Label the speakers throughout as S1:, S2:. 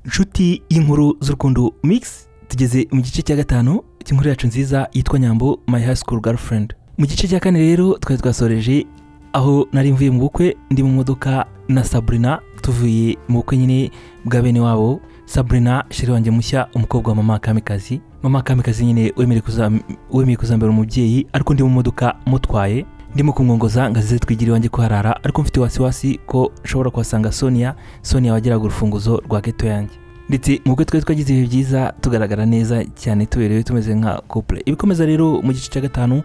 S1: inshuti y'inkuru z'urukundo mix tugeze mu gice cya gatanu cy'inkuru yacu nziza yitwa nyambo my high school girlfriend mu gice cya kane rero twari twasoreje aho nari mvuye mu bukwe ndi mu modoka na sabrina tuvuye mu bukwe nyine bwa bene wabo sabrina sheri wanjye mushya umukobwa wa mama kamikazi mama kamikazi nyine wemeye kuzam- wemeye kuzambara umubyeyi ariko ndi mu modoka mutwaye ndimo kumwongoza ngo azize twigire iwanjye kuharara ariko mfite wasiwasi ko nshobora kuhasanga sonia sonia wageraga urufunguzo rwa geto yanjye ndetse mu bukwe twari twagize ibihe byiza tugaragara neza cyane tuberewe tumeze nka couple ibikomeza rero mu gice cya gatanu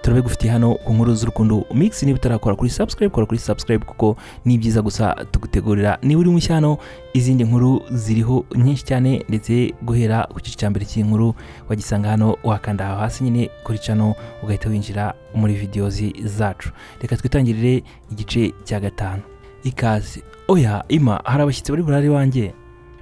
S1: turabigufitiye hano ku nkuru z'urukundo mix niba utarakora kuri subscribe kora kuri subscribe kuko ni byiza gusa tugutegurira niba uri mushya hano izindi nkuru ziriho nyinshi cyane ndetse guhera ku gice cya mbere cy'inkuru wagisanga hano wakanda aho hasi nyine kuri cano ugahita winjira muri videozi zacu reka twitangirire igice cya gatanu ikaze oya ima hari abashyitsi bari burare wanjye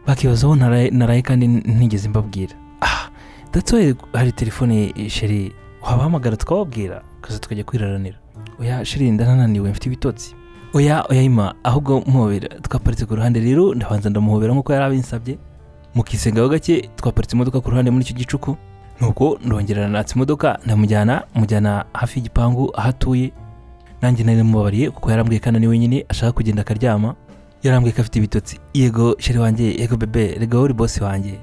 S1: bakibazaho naraye naraye kandi ntigeze mbabwira ah that's why hari telefone eh, sheri wabahamagara tukababwira kaza tukajya kwiraranira oya sheri ndananiwe mfite ibitotsi oya oya ima ahubwo muhobera twaparitse ku ruhande rero ndabanza ndamuhobera nk'uko yari abinsabye mukisengaho gake twaparitse imodoka ku ruhande muri icyo gicuku nuko ndongera natse imodoka ndamujyana mujyana hafi y'igipangu aho atuye nanjye nari namubabariye kuko yarambwiye kandi ari wenyine ashaka kugenda akaryama yarambwiye ko afite ibitotsi yego sheri wanjye yego bebe rega wowe uri bosi wanjye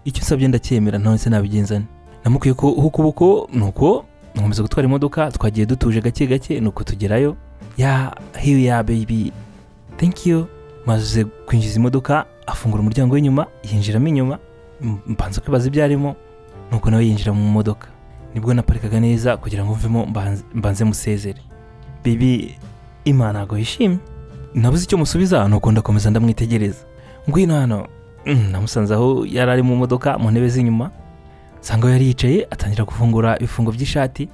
S1: icyo nsabye ndacyemera ntawe se nabigenza nte namukwiye ko uho ukuboko nuko nkomeza gutwara imodoka twagiye dutuje gake gake nuko tugerayo ya hiyu ya bebi thank you maze kwinjiza imodoka afungura umuryango w'inyuma yinjiramo inyuma m- mbanza kwibaza ibyo arimo nuko nawe yinjira mu modoka nibwo naparikaga neza kugira ngo mvemo mbanze- mbanze musezere bibi imana ntabwo yishimye nabuze icyo musubiza nuko ndakomeza ndamwitegereza ngwino hano Mm, namusanze aho yari ari mu modoka mu ntebe z'inyuma nsanga aho yari yicaye atangira gufungura ibifungo by'ishati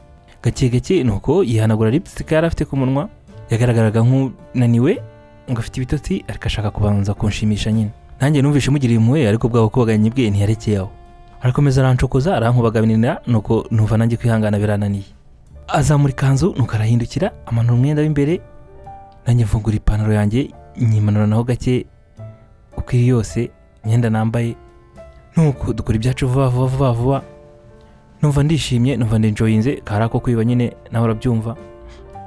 S1: gake gake nuko yihanagura lipstick yari afite ku munwa yagaragaraga nk'unaniwe ngo afite ibitotsi ariko ashaka kubanza kunshimisha nyine nanjye numvise mugiriye impuhwe ariko bwabo kubaganye bwe ntiyarekeye aho arakomeza aranshokoza arankubaganira nuko numva nanjye kwihangana birananiye azamura ikanzu nuko arahindukira amanura umwenda w'imbere nanjye mfungura ipantaro yanjye nyimanura naho gake uko iri yose imyenda nambaye nuko dukora ibyacu vuba vuba vuba vuba numva ndishimye numva ndenjoyinze kari ako kwiba nyine nawe urabyumva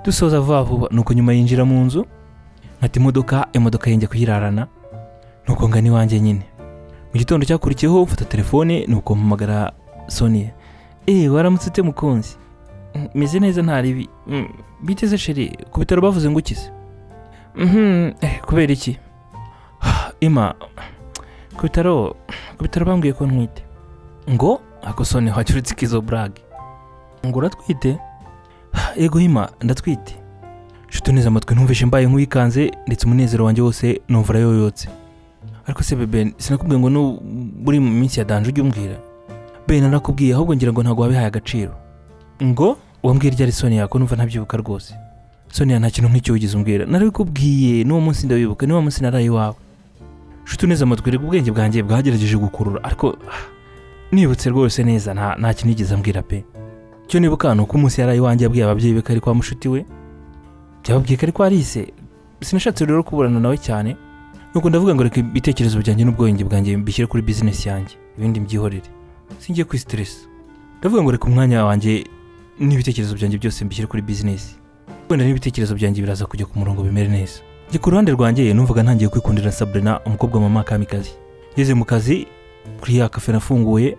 S1: dusoza vuba vuba nuko nyuma yinjira mu nzu nkata imodoka imodoka yenge kuyirarana nuko ngana iwanjye nyine mu gitondo cyakurikiyeho mfata telefone nuko mpamagara sonia eee waramutse ute mukunzi "Mm, meze neza nta ribi "Mm, biteze sheri ku bitaro bavuze ngo ukize "Mhm, eh, kubera iki ima ku bitaro ku bitaro bambwiye ko ntwite ngo ako sonia wacuritse ikizo burage ngo uratwite yego hima ndatwite nshuti neza amatwi ntumvishe mbaye nk'uwikanze ndetse umunezero wanjye wose numva urayoyotse ariko se bebe sinakubwiye ngo nu- buri mu minsi ya danje ujye umbwira be narakubwiye ahubwo ngira ngo ntabwo wabihaye agaciro ngo wambwira iryari sonia ko numva ntabyibuka rwose sonia nta kintu nk'icyo wigeze umbwira narabikubwiye n'uwo munsi ndawibuka niwo munsi naraye iwawe nshuti neza amatwi reka ubwenge bwanjye bwagerageje gukurura ariko ah, nibutse rwose neza nta nta kintu yigeze ambwira pe icyo nibuka ni uko umunsi yari iwanjye yabwiye ababyeyi be ko ari kwa mushuti we byababwiye ko ari kwa Alice sinashatse rero kuburana nawe cyane nuko ndavuga ngo reka ibitekerezo byanjye n'ubwenge bwanjye mbishyire kuri bizinesi yanjye ibindi mbyihorere singiye kuri stress ndavuga ngo reka umwanya wanjye n'ibitekerezo byanjye byose mbishyire kuri bizinesi wenda n'ibitekerezo byanjye biraza kujya ku murongo bimere neza njye ku ruhande rwanjye numvaga ntangiye kwikundira Sabrina umukobwa wa mama kamikazi ngeze mu kazi kuri ya kafe nafunguye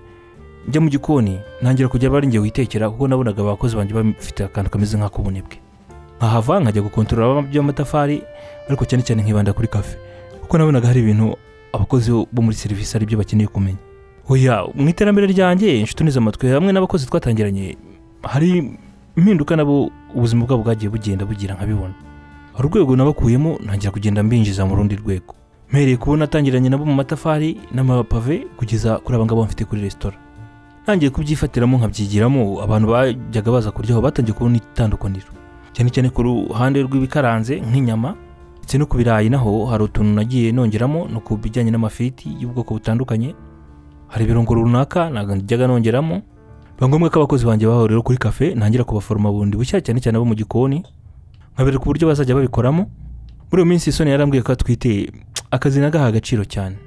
S1: njya mu gikoni ntangira kujya bari ngiye witekera kuko nabonaga abakozi banjye bafite akantu kameze nk'ak'ubunebwe nkahava nkajya gukontorora by'amatafari ariko cyane cyane nkibanda kuri kafe kuko nabonaga hari ibintu abakozi bo muri serivisi ari byo bakeneye kumenya oya mu iterambere ryanjye inshuti neza amatwi hamwe n'abakozi twatangiranye hari impinduka nabo ubuzima bwabo bwagiye bugenda bugira nkabibona hari urwego nabakuyemo ntangira kugenda mbinjiza mu rundi rwego mpereye kubona atangiranye nabo mu matafari n'amapave kugeza kuri aba ngabo mfite kuri resitora ntangiye kubyifatiramo nkabyigiramo abantu bajyaga baza kuryaho batangiye kubona itandukaniro cyane cyane ku ruhande rw'ibikaranze nk'inyama ndetse no ku birayi naho hari utuntu nagiye nongeramo no ku bijyanye n'amafiriti y'ubwoko butandukanye hari ibirungo runaka ntabwo najyaga nongeramo biba ngombwa ko abakozi banjye bahurira kuri kafe ntangira kubaforoma bundi bushya cyane cyane abo mu gikoni nkabereka uburyo bazajya babikoramo muri iyo minsi isoni yarambwiye ko atwite akazi nagaha agaciro cyane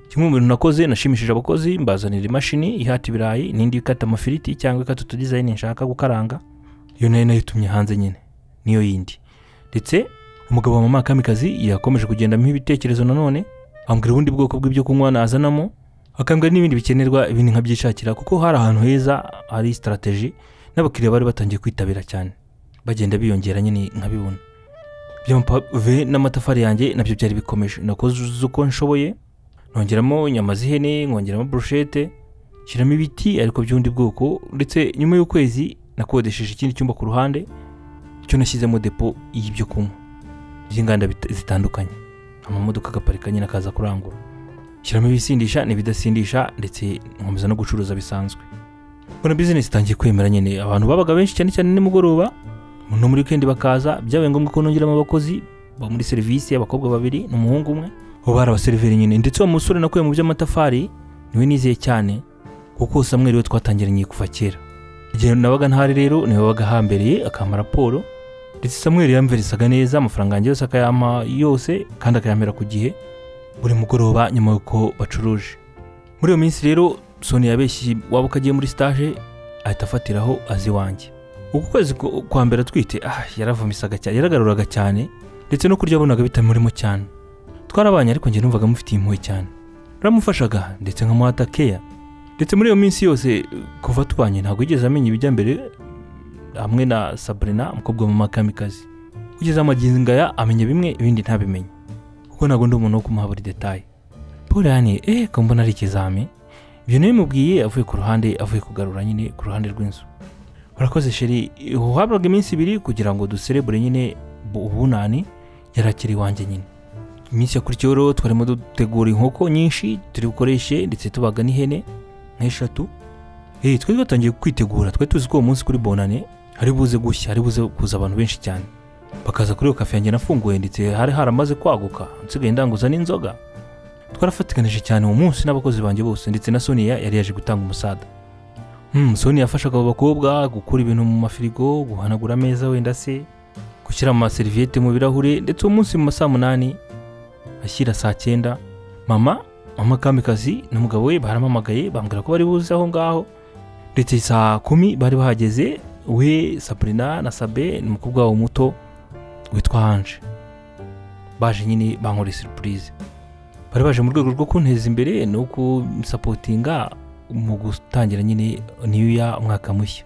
S1: kimwe mu bintu nakoze nashimishije abakozi mbazanira imashini ihata ibirayi n'indi ikata amafiriti cyangwa ikata utudizayini nshaka gukaranga iyo nayo nayitumye hanze nyine niyo yindi ndetse umugabo wa mama kamikazi yakomeje kugendamo ibitekerezo nanone ambwira ubundi bwoko bw'ibyo kunywa nazanamo akambwira n'ibindi bikenerwa ibindi nkabyishakira kuko hari ahantu heza hari sitarategi n'abakiriya bari batangiye kwitabira cyane bagenda biyongera nyine nkabibona by'amapave n'amatafari yanjye nabyo byari bikomeje nakoze uko nshoboye nongeramo inyama z'ihene nkongeramo burushete nshyiramo ibiti ariko by'ubundi bwoko ndetse nyuma y'ukwezi nakodesheje ikindi cyumba ku ruhande cyo nashyizemo depo y'ibyo kunywa by'inganda bita- zitandukanye amamodoka agaparika nyine akaza kurangura nshyiramo ibisindisha n'ibidasindisha ndetse nkomeza no gucuruza bisanzwe mbona bizinesi itangiye kwemera nyine abantu babaga benshi cyane cyane nimugoroba no muri wikendi bakaza byabaye ngombwa ko nongeramo abakozi bo muri serivisi abakobwa babiri n'umuhungu umwe ubu hari abaseriveri nyine ndetse uwo musore nakuye mu by'amatafari niwe nizeye cyane kuko samweri we twatangiranye kuva kera igihe nabaga ntahari rero niwe wabaga ahambereye akampa raporo ndetse samweri yamverisaga neza amafaranga yanjye yose akayampa yose kandi akayamera ku gihe buri mugoroba nyuma y'uko bacuruje muri iyo minsi rero soni yabeshye waba uko agiye muri sitaje ahita afatiraho azi iwanjye uku kwezi ku- kwa mbere atwite ah, yaravumisaga cyane yaragaruraga cyane ndetse no kurya yabonaga bitamurimo cyane twarabanye ariko njye numvaga mufitiye impuhwe cyane naramufashaga ndetse nkamuhata keya ndetse muri iyo minsi yose kuva tubanye ntabwo yigeze amenya ibijya mbere hamwe na sabrina umukobwa mu makamikazi kugeza amagingo aya amenya bimwe ibindi ntabimenye kuko ntabwo ndi umuntu wo kumuha buri detaye paul yani eh ko mbona ari ikizami ibyo nabimubwiye avuye ku ruhande avuye kugarura nyine ku ruhande rw'inzu urakoze sheri uhabwaga iminsi ibiri kugira ngo duserebure nyine bu- ubunani yarakiri iwanjye nyine iminsi yakurikiyeho rero twarimo dutegura inkoko nyinshi turi bukoreshe ndetse tubaga n'ihene nk'eshatu Eh, twari twatangiye kwitegura twari tuzi ko uwo munsi kuri bonane hari buze gushya hari buze kuza abantu benshi cyane bakaza kuri iyo kafe yanjye nafunguye ndetse hari haramaze kwaguka nsigaye ndanguza n'inzoga twarafatikanije cyane uwo munsi n'abakozi banjye bose ndetse na soniya yari yaje gutanga umusada hmm, soniya yafashaga abo bakobwa gukura ibintu mu mafirigo guhanagura ameza wenda se gushyira amaseriviyete mu birahure ndetse uwo munsi mu ma saa munani ashyira saa cyenda mama mama kamikazi n'umugabo we barampamagaye bambwira ko bari buze aho ngaho ndetse saa kumi bari bahageze we sabrina na sabe ni umukobwa wabo muto witwa hanje baje nyine bankoreye siripurize bari baje mu rwego rwo kunteza imbere no kunsapotinga mu gutangira nyine niyo umwaka mushya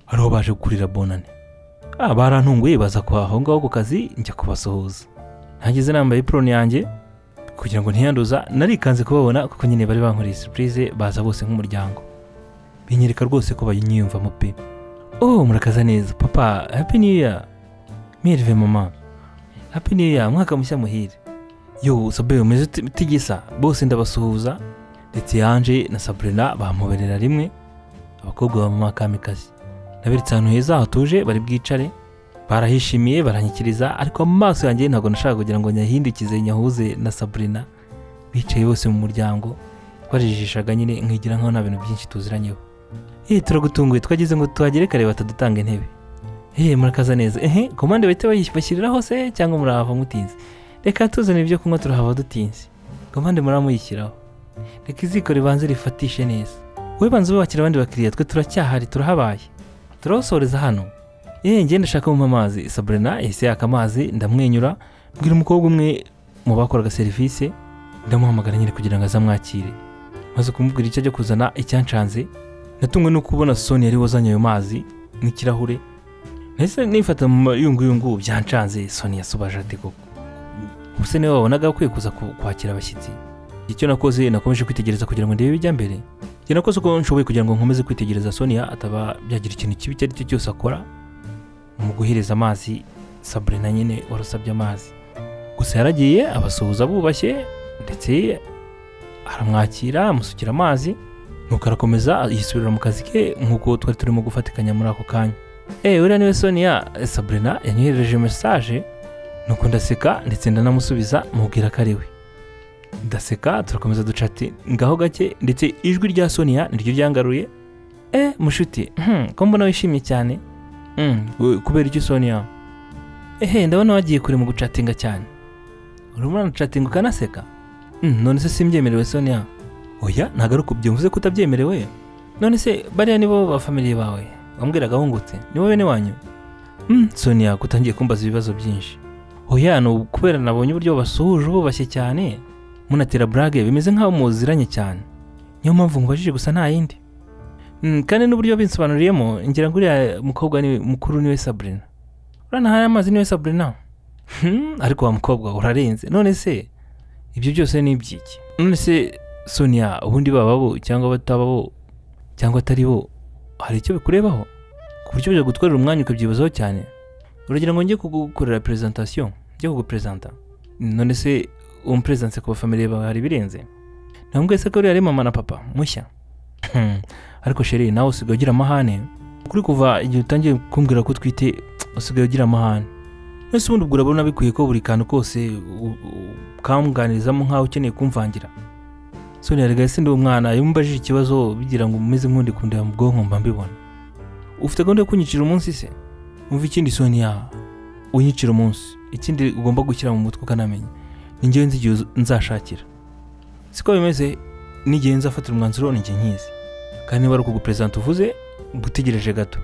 S1: ariho baje gukurira bonane ah, barantunguye baza kwa aho ngaho ku kazi njya kubasuhuza nahageze nambaye ipironi yanjye kugira ngo ntiyanduza narikanze kubabona kuko nyine bari bankoreye siripurize baza bose nk'umuryango binyereka rwose ko banyiyumvamo pe oh murakaza neza papa happy new year mirve mama happy new year mwaka mushya muhire yo sabe umeze ute- utigisa bose ndabasuhuza ndetse yanje na sabrina bamuberera rimwe abakobwa ba mama kamikazi naberetse ahantu heza hatuje bari bwicare barahishimiye baranyikiriza ariko mu maso yanjye ntabwo nashaka kugira ngo nyahindukize nyahuze na sabrina bicaye bose mu muryango barijishaga nyine nkigira nkaho nta bintu byinshi tuziranyeho eh turagutunguye twagize ngo tuhagere kare batadutanga intebe eh murakaza neza ehe komande bahita bayis- bashyiriraho se cyangwa murahava mutinze reka tuzane ibyo kunywa turahava dutinze komande muraba muyishyiraho reka iziko ribanze rifatishe neza wowe banza ubakira abandi bakiriya twe turacyahari turahabaye turabasoreza hano eh njye ndashaka kumpa amazi sabrina yahise yaka amazi ndamwenyura mbwira umukobwa umwe mu bakoraga serivisi ndamuhamagara nyine kugira ngo aze amwakire maze kumubwira icyo ajya kuzana icyancanze natumwe no kubona soni yari wazanye ayo mazi n'ikirahure nahise nifata mu mayunguyungu byancanze soni yasubaje ati koko ubuse niwe wabonaga akwiye kuza ku- kwakira abashyitsi icyo nakoze nakomeje kwitegereza kugira ngo ndebe ibijya mbere njye nakoze uko nshoboye kugira ngo nkomeze kwitegereza sonia ataba byagira ikintu kibi icyo ari cyo cyose akora mu guhereza amazi sabrina nyine warasabye amazi gusa yaragiye abasuhuza bubashye ndetse aramwakira amusukira amazi nuko arakomeza yisubirira mu kazi ke nk'uko twari turimo gufatikanya muri ako kanya eee uriya niwe sonia eh, sabrina yanyoherereje mesaje nuko ndaseka ndetse ndanamusubiza mubwira ko ari we ndaseka turakomeza ducati ngaho gake ndetse ijwi rya sonia niryo ryangaruye eee mushuti hmm, ko mbona wishimye cyane hmm, we- kubera iki sonia ehe ndabona wagiye kure mu gucatinga cyane urimo uracatinga ukanaseka Mm, none se simbyemerewe sonia oya ntabwo ari ukubyo mvuze ko utabyemerewe none se bariya nibo ba family bawe wambwiraga wungutse nibo bene wanyu Mm, sonia ko utangiye kumbaza ibibazo byinshi oya ni ukubera nabonye uburyo basuhuje bubashye cyane munatera burage bimeze nk'aho muziranye cyane niyo mpamvu nkubajije gusa nta yindi Mm, kandi n'uburyo binsobanuriyemo ngira ngo uriya mukobwa ni mukuru niwe sabrina uranahaye amazi niwe sabrina Hmm, ariko wa mukobwa urarenze none se ibyo byose ni iby'iki none se sonia ubundi baba bo cyangwa bataba bo cyangwa atari bo hari icyo bikurebaho ku buryo bijya gutwarira umwanya ukabyibazaho cyane uragira ngo njye kugukorera presentation njye kuguperezanta none se umuperezidanse ku bafamiliye bawe hari ibirenze ntabwo se ko uriya ari mama na papa mushya Hmm, ariko sheri nawe usigaye ugira amahane kuri kuva igihe utangiye kumbwira ko utwite usigaye ugira amahane mbese ubundi ubwo urabona bikwiye ko buri kantu kose u- u- ukamwunganirizamo nk'aho ukeneye kumvangira sonia rega ese ndi umwana iyo umbajije ikibazo bigira ngo umeze nk'undi kundeba mu bwonko mba mbibona ufite gahunda yo kunyicira umunsi se umva ikindi sonia unyicira umunsi ikindi ugomba gushyira mu mutwe ukanamenya ni njyewe nzi igihe uz- nzashakira siko bimeze n'igihe nzafatira umwanzuro ni njye nkizi kandi niba ari ukuguperezanta uvuze gutegereje gato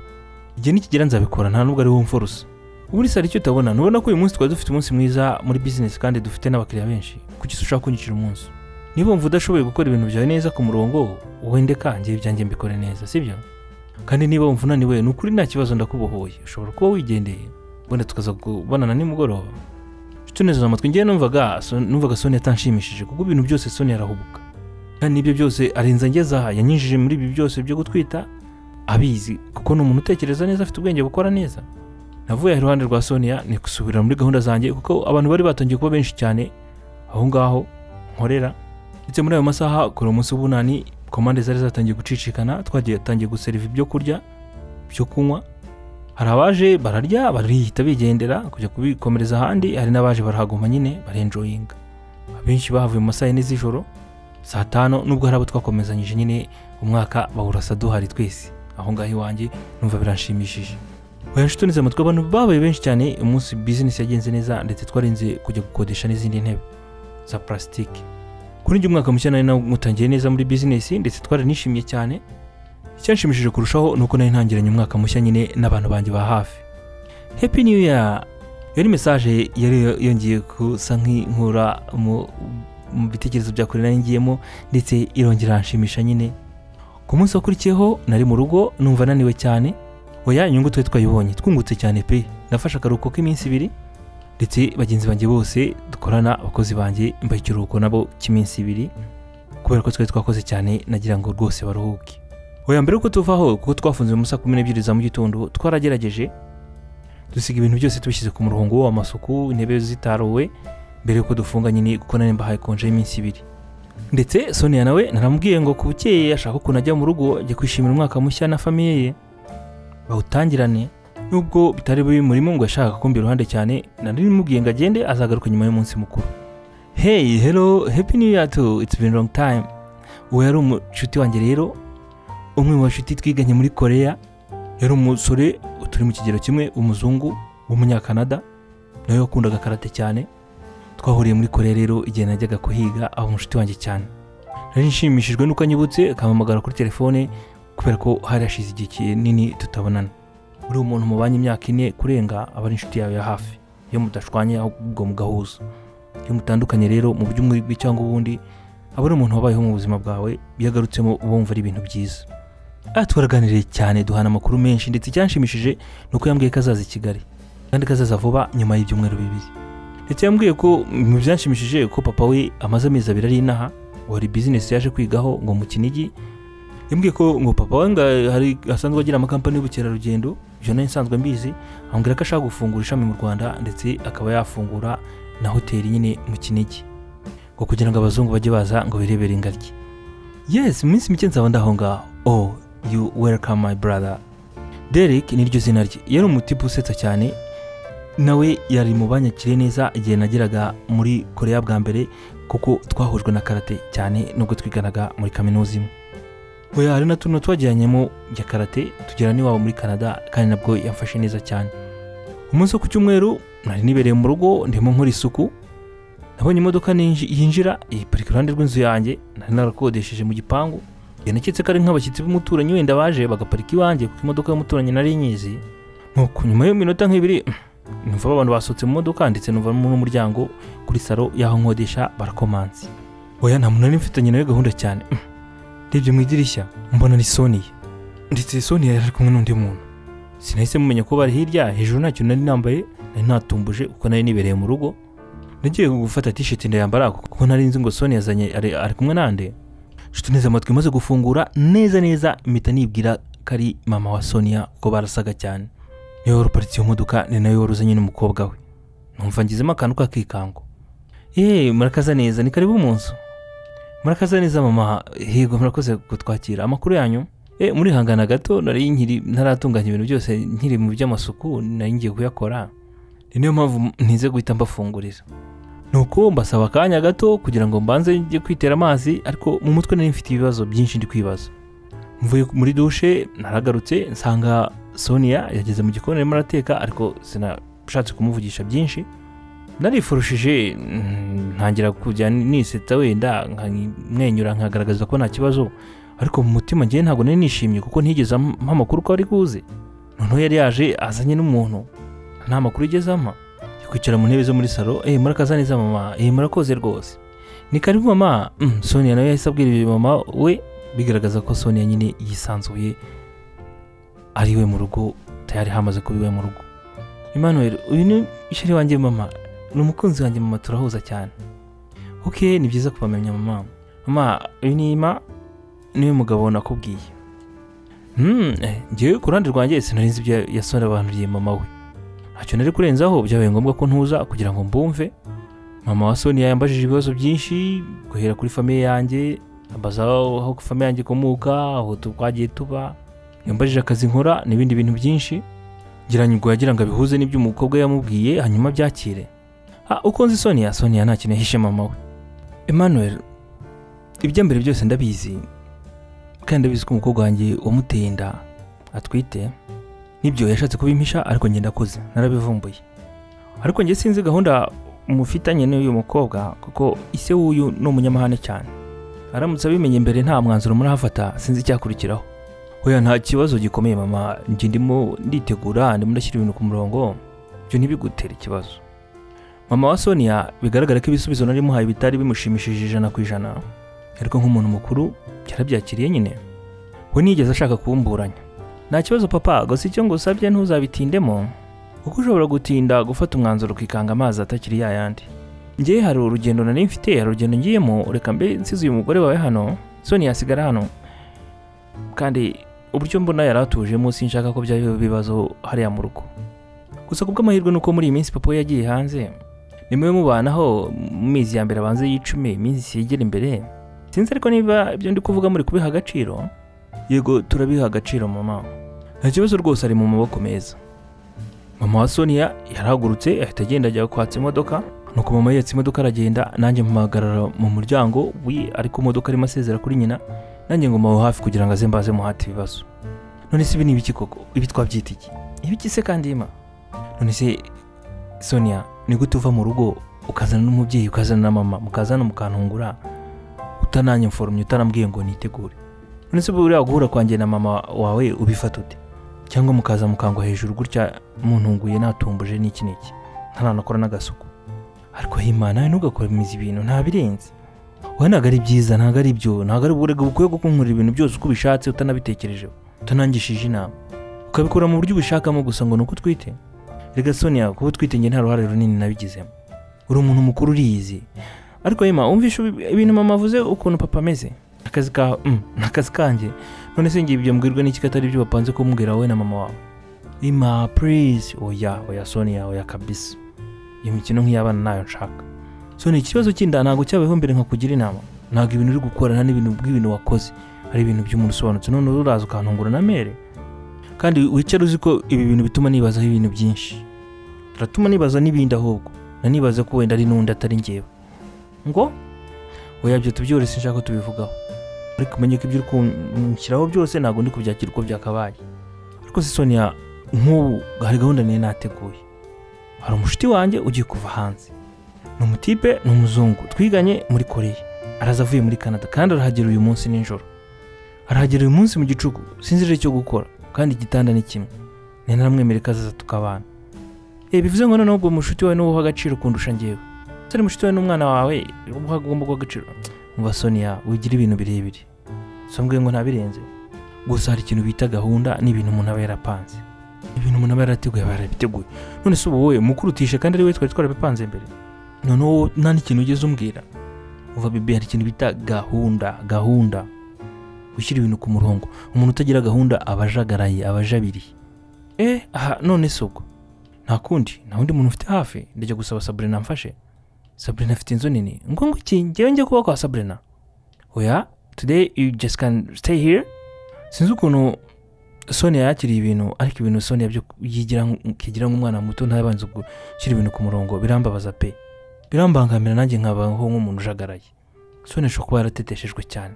S1: igihe nikigera nzabikora nta n'ubwo ari wowe mfurusa ubundi sari icyo utabona nubona ko uyu munsi twari dufite umunsi mwiza muri bizinesi kandi dufite n'abakiriya benshi kuki se ushaka kunyicira umunsi niba wumva udashoboye gukora ibintu byawe neza ku murongo wende kanjye ibyanjye mbikore neza sibyo kandi niba wumva unaniwe ni ukuri nta kibazo ndakubohoye ushobora kuba wigendeye wenda tukaza kubonana nimugoroba tunezeza amatwi ngewe numvaga so- numvaga sonia atanshimishije kuko ibintu byose sonia arahubuka kandi n'ibyo byose arenza ngezaha yanyinjije muri ibi byose byo gutwita abizi kuko ni umuntu utekereza neza afite ubwenge bukora neza navuye iruhande rwa sonia ni gusubira muri gahunda zanjye kuko abantu bari batangiye kuba benshi cyane aho ngaho nkorera ndetse muri ayo masaha kuri umunsi w'ubunani komande zari zatangiye gucicikana twagiye tangiye guseriva ibyo kurya byo kunywa hari abaje bararya barihita bigendera kujya kubikomereza ahandi hari n'abaje barahaguma nyine barenjoyinga abenshi bahavuye mu masaha yine z'ijoro saa tanu nubwo hari abo twakomezanyije nyine umwaka bawurasa duhari twese aho ngaho iwanjye numva biranshimishije bayashutunize amatwi abantu babaye benshi cyane umunsi bizinesi yagenze neza ndetse twarinze kujya gukodesha n'izindi ntebe za purasitike kuri njye umwaka mushya nari nawutangiye neza muri bizinesi ndetse twaranishimye cyane icyanshimishije kurushaho ni uko nari ntangiranye umwaka mushya nyine n'abantu banjye ba hafi happy new year iyo ni mesaje yari yongeye gusa nk'inkura mu mu bitekerezo bya kure nari ngiyemo ndetse irongera iranshimisha nyine ku munsi wakurikiyeho nari mu rugo numva naniwe cyane oya inyungu twari twayibonye twungutse cyane pe nafashe akaruhuko k'iminsi ibiri ndetse bagenzi banjye bose dukorana abakozi banjye mbaye ikiruhuko nabo cy'iminsi ibiri kubera ko twari twakoze cyane nagira ngo rwose baruhuke oya mbere yuko tuvaho kuko twafunze mu saa kumi n'ebyiri za mu gitondo twaragerageje dusiga ibintu byose tubishyize ku murongo amasuku intebe zitaruwe mbere yuko dufunga nyine kuko nari mbahaye konje y'iminsi ibiri ndetse sonia nawe naramubwiye ngo ku bukeye ashaka ukuntu ajya mu rugo ajya kwishimira umwaka mushya na famiye ye bawutangirane nubwo bitari buri murimo ngo yashaka kumbi iruhande cyane nari nimubwiye ngo agende azagaruka nyuma y'umunsi mukuru hey hello happy new year to it's been long time uwo yari umushuti wanjye rero umwe mu bashuti twiganye muri korea yari umusore turi mu kigero kimwe umuzungu w'umunyakanada nawe wakundaga karate cyane twahuriye muri korea rero igihe najyaga kuhiga aba umushuti wanjye cyane nari nshimishijwe n'uko anyibutse akampamagara kuri telefone kubera ko hari hashize igihe kinini tutabonana uri umuntu mubanye imyaka ine kurenga aba ari inshuti yawe ya hafi iyo mudashwanye ahubwo mugahuza iyo mutandukanye rero mu buryo umwe cyangwa ubundi aba ari umuntu wabayeho mu buzima bwawe iyo agarutsemo uba wumva ari ibintu byiza aha twaraganiriye cyane duhana amakuru menshi ndetse icyanshimishije ni uko yambwiye ko azaza i kigali kandi ko azaza vuba nyuma y'ibyumweru bibiri ndetse yambwiye ko mu byanshimishije ko papa we amaze amezi abiri ari inaha wari bizinesi yaje kwigaho ngo mu kinigi yambwiye ko ngo papa we nga hari asanzwe agira amakampani y'ubukerarugendo ibyo nari nsanzwe mbizi ambwira ko ashaka gufungura ishami mu rwanda ndetse akaba yafungura na hoteli nyine mu kinigi ngo kugira ngo abazungu bajye baza ngo birebere ingagi yes mu minsi mike nzaba ndaho ngaho oh you welcome my brother derek niryo zina rye yari umutipe usetsa cyane nawe yari mu banyakire neza igihe nageraga muri korea bwa mbere kuko twahujwe na karate cyane nubwo twiganaga muri kaminuza imwe oya hari na tuno twajyanyemo bya karate tugera n'iwabo muri canada kandi nabwo yamfashe neza cyane umunsi wo ku cyumweru nari nibereye mu rugo ndimo nkora isuku nabonye imodoka ninji- yinjira iparika iruhande rw'inzu yanjye nari narakodesheje mu gipangu njye naketse ko ari nk'abashyitsi b'umuturanyi wenda baje bagaparika iwanjye kuko imodoka y'umuturanyi nari nyizi nuko nyuma y'iminota nk'ibiri numva abantu basohotse mu modoka ndetse numva n'umuryango kuri salo y'aho nkodesha barakomanse oya nta muntu nari mfitanye nawe gahunda cyane ndebye mu idirishya mbona ni soniya ndetse soniya yari ari kumwe n'undi muntu sinahise mumenya ko bari hirya hejuru ntacyo nari nambaye nari natumbuje kuko nari nibereye mu rugo nagiye gufata t-shirt ndayambara kuko nari nzi ngo soniya yazanye ari, ari kumwe nande nshuti neza amatwi maze gufungura neza neza mpita nibwira ko ari mama wa soniya kuko barasaga cyane niwe wari uparitse iyo modoka ni nawe wari uzanye n'umukobwa we numva ngizemo akantu k'akikango yewe murakaza neza ni karibu mu nzu murakaza neza mama hego murakoze kutwakira amakuru yanyu e murihangana gato nari nkiri ntaratunganya ibintu byose nkiri mu by'amasuku nari ngiye kuyakora ni niyo mpamvu ntize guhita mbafungurira nuko mbasaba akanya gato kugira ngo mbanze njye kwitera amazi ariko mu mutwe nari mfite ibibazo byinshi ndi kwibaza mvuye muri dushe naragarutse nsanga sonia yageze mu gikoni arimo arateka ariko sinashatse kumuvugisha byinshi narifurushije mm, ntangira kujya nisetsa wenda nkamwenyura nkagaragaza ko nta kibazo ariko mu mutima ngewe ntabwo nari nishimye kuko ntigeze ampa amakuru ko ari buze noneho yari yaje azanye n'umuntu nta makuru igeze ampa yo kwicara mu ntebe zo muri salo eh murakaza neza mama eh murakoze rwose ni karibu mama mm, sonia nawe yahise abwira ibyo mama we bigaragaza ko sonia nyine yisanzuye ari we mu rugo tayari hamaze kuba iwe mu rugo Emmanuel uyu ni ishyari wanjye mama ni umukunzi wanjye mama turahuza cyane ok ni byiza kubamenya mama mama uyu ni ima niwe mugabo nakubwiye hmm eh, njyewe ku ruhande rwanjye sinari nzi ibyo yasore abantu mama we ntacyo nari kurenzaho byabaye ngombwa ko ntuza kugira ngo mbumve mama wa sonia yambajije ibibazo byinshi guhera kuri famiye yanjye ambaza aho aho famiye yanjye ikomoka aho tu- twagiye tuba yambajije akazi nkora n'ibindi bintu byinshi ngira ngo yagira ngo abihuze n'ibyo umukobwa we yamubwiye hanyuma byakire Ah, uko nzi sonia sonia nta kintu yahishe mama we emmanuel ibya mbere byose ndabizi kandi ndabizi ko umukobwa wanjye wamuteye inda atwite nibyo yashatse kubimpisha ariko njye ndakoze narabivumbuye ariko njye sinzi gahunda mufitanye n'uyu mukobwa kuko ise w'uyu ni umunyamahane cyane aramutse abimenye mbere nta mwanzuro murahafata sinzi icyakurikiraho oya nta kibazo gikomeye mama njye ndimo nditegura ndimo ndashyira ibintu ku murongo ibyo ntibigutere ikibazo mama wa sonia bigaragara ko ibisubizo nari muhaye bitari bimushimishije ijana ku ijana ariko nk'umuntu mukuru yarabyakiriye nyine we ntiyigeze ashaka kumburanya nta kibazo papa gusa icyo ngusabye ntuzabitindemo kuko ushobora gutinda gufata umwanzuro ukikanga amazi atakiri ya yandi ngewe hari urugendo nari mfite hari urugendo ngiyemo reka mbe nsize uyu mugore wawe hano sonia asigara hano kandi uburyo mbona yari atujemo sinshaka ko byaba ibibazo hariya mu rugo gusa ku bw'amahirwe ni uko muri iyi minsi papa we yagiye hanze nimwe mubanaho mu minsi ya mbere abanza y'icumi iminsi yegera imbere sinzi ariko niba ibyo ndi kuvuga muri kubiha agaciro yego turabiha agaciro mama nta kibazo rwose ari mu maboko meza mama wa sonia yarahagurutse ahita agenda ajya kwatsa imodoka nuko mama yatse imodoka aragenda nanjye mpagarara mu muryango we ariko imodoka arimo asezera kuri nyina nanjye ngo mpawe hafi kugira ngo aze mbaze muhate ibibazo none se ibi ni ibiki koko ibi twabyita iki ibiki se kandi ima none se sonia ni gute uva mu rugo ukazana n'umubyeyi ukazana na mama mukazana mukantungura utananye mforomye utanambwiye ngo nitegure none se buriya guhura kwanjye na mama wawe ubifata ute cyangwa mukaza mukangwa hejuru gutya muntunguye natumbuje n'iki n'iki ntaranakora n'agasuku ariko hima nawe ntugakomeza ibintu ntabirenze wowe ntabwo ari byiza ntabwo ari byo ntabwo ari uburego bukwiye gukunkurira ibintu byose uko ubishatse utanabitekerejeho utanangishije inama ukabikora mu buryo ubishakamo gusa ngo ni uko utwite rega sonia kuba utwite njye nta ruhare runini nabigizemo uri umuntu mukuru uriyizi ariko yema wumvishe ibi- ibintu mama avuze ukuntu papa ameze akazi ka mm, ni akazi kanjye none se ngiye ibyo mbwirwa n'iki ko atari ibyo bapanze kumbwira wowe na mama wawe ima please oya oya sonia oya kabisa iyo mikino nk'iy'abana ntayo nshaka sonia ikibazo cy'inda ntabwo cyabayeho mbere nkakugira inama ntabwo ibintu uri gukora nta n'ibintu bw'ibintu wakoze ari ibintu by'umuntu usobanutse none uraza ukantungura na mere kandi wicara uzi ko ibi bintu bituma nibazaho ibintu byinshi biratuma nibaza n'ibindi ahubwo nanibaza ko wenda ari n'undi atari ngewe ngo oya byo tubyore sinshaka ko tubivugaho ariko umenye ko ibyo uri kunshyiraho byose ntabwo ndi kubyakira uko byakabaye ariko se sonia nk'ubu hari gahunda niyo nateguye hari umushuti wanjye ugiye kuva hanze ni umutipe ni umuzungu twiganye muri koreya araza avuye muri canada kandi arahagera uyu munsi nijoro arahagera uyu munsi mu gicuku sinzi rero icyo gukora kandi igitanda ni kimwe ni ntaramwemereka azaza tukabana reba bivuze ngo noneho ubwo mushuti wawe n'uwo uha agaciro kundusha ngewe utari mushuti wawe n'umwana wawe uba ugomba guha agaciro muba sonia wigira ibintu birebire si mbwiye ngo ntabirenze gusa hari ikintu bita gahunda n'ibintu umuntu aba yarapanze ibintu umuntu aba yarateguye aba yarabiteguye none se ubu wowe mukurutishe kandi ari we twari twarabipanze mbere noneho wowe nta n'ikintu ugeze umbwira uva bebe hari ikintu bita gahunda gahunda gushyira ibintu ku murongo umuntu utagira gahunda aba ajagaraye aba ajabiriye eh aha none se ubwo nta kundi nta wundi muntu ufite hafi ndajya gusaba saburina mfashe saburina afite inzu nini ngo ngo iki ngewe njye kuba kwa saburina oya today you just can stay here sinzi ukuntu sonia yakiriye ibintu ariko ibintu sonia byo yigira nkigira nk'umwana muto ntabanze gushyira ibintu ku murongo birambabaza pe birambangamira nanjye nkabaho nk'umuntu ujagaraye sonia ashobora kuba yarateteshejwe cyane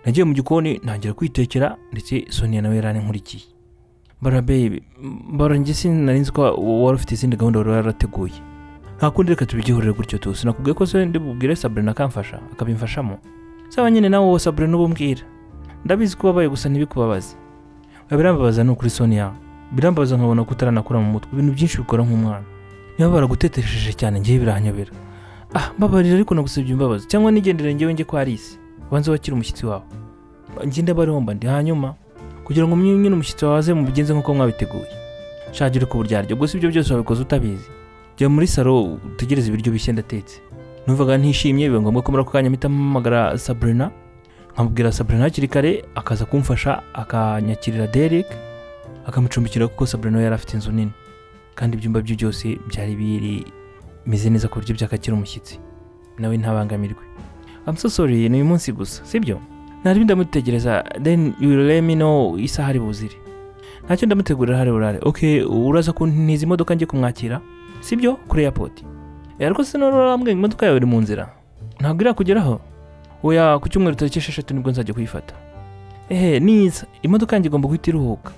S1: nagiye mu gikoni ntangira kwitekera ndetse sonia nawe yari nkurikiye bara babe bara njye sinari nzi ko wari ufite izindi gahunda wari warateguye nta kundi reka tubigihurire gutyo tu sinakubwiye ko se ndi bubwire saburina akamfasha akabimfashamo saba nyine nawe wowe saburina ububwira ndabizi ko ubabaye gusa ntibikubabaze Oya, birambabaza ni ukuri sonia birambabaza nkabona ko utaranakura mu mutwe ibintu byinshi bikora nk'umwana niba baragutetesheje cyane ngewe birahanyobera ah mbabarira ariko nagusabye imbabazi cyangwa nigendere ngewe njye kwa Alice ubanze wakire umushyitsi wawe njye ndabaromba ndi hanyuma kugira ngo mwe nyine umushyitsi wawe aze mubigenze nk'uko mwabiteguye shagira uko uburyaryo gusa ibyo byose wabikoze utabizi jya muri salo utegereze ibiryo bishya ndatetse numvaga ntishimye biba ngombwa ko muri ako kanya mpita mpamagara saburina nkamubwira saburina hakiri kare akaza kumfasha akanyakirira derek akamucumbikira kuko saburina we yari afite inzu nini kandi ibyumba bye byose byari bimeze neza ku buryo byakakira umushyitsi nawe ntabangamirwe I'm so sorry ni uyu munsi gusa sibyo nari ndamutegereza then you will let me know isaha ari buzire ntacyo ndamutegurira hari burare ok uraza kuntiza imodoka njye kumwakira sibyo kuri airport Eh, ariko se nora urambwira imodoka yawe iri mu nzira ntabwo irakugeraho oya ku cyumweru tariki esheshatu nibwo nzajya kuyifata ehe niza imodoka yanjye igomba guhita iruhuka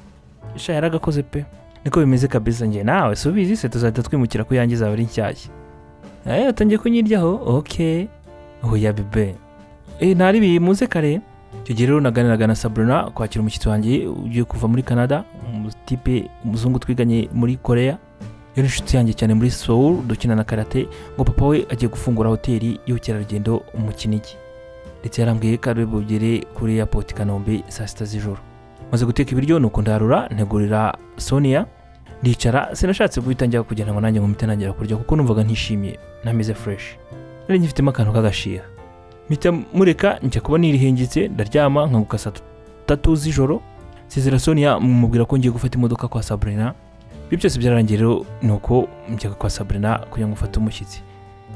S1: sha yaragakoze pe niko bimeze kabisa njye nawe subizi se tuzahita twimukira ko yanjye izaba ari nshyashya eh atangiye kunyiryaho ok oya bebe eh ntari bimuze kare icyo gihe rero naganiraga na saburina kwakira umushyitsi wanjye ugiye kuva muri canada umutipe umuzungu twiganye muri korea yari inshuti yanjye cyane muri soul dukina na karate ngo papa we agiye gufungura hoteli y'ubukerarugendo mu kinigi ndetse yarambwiye ko ari bugere kuri airport i kanombe saa sita z'ijoro maze guteka ibiryo nuko ndarura ntegurira sonia ndicara sinashatse guhita njya kugira ngo nanjye mpite ntangira kurya kuko numvaga ntishimiye ntameze fresh nari ngifitemo akantu k'agashiha mpita mureka njya kuba nirihengetse ndaryama nkanguka saa tatu z'ijoro nsezera sonia mumubwira ko ngiye gufata imodoka kwa sabrina ibyo byose byararangiye rero ni uko njya kwa sabrina kugira ngo ufate umushyitsi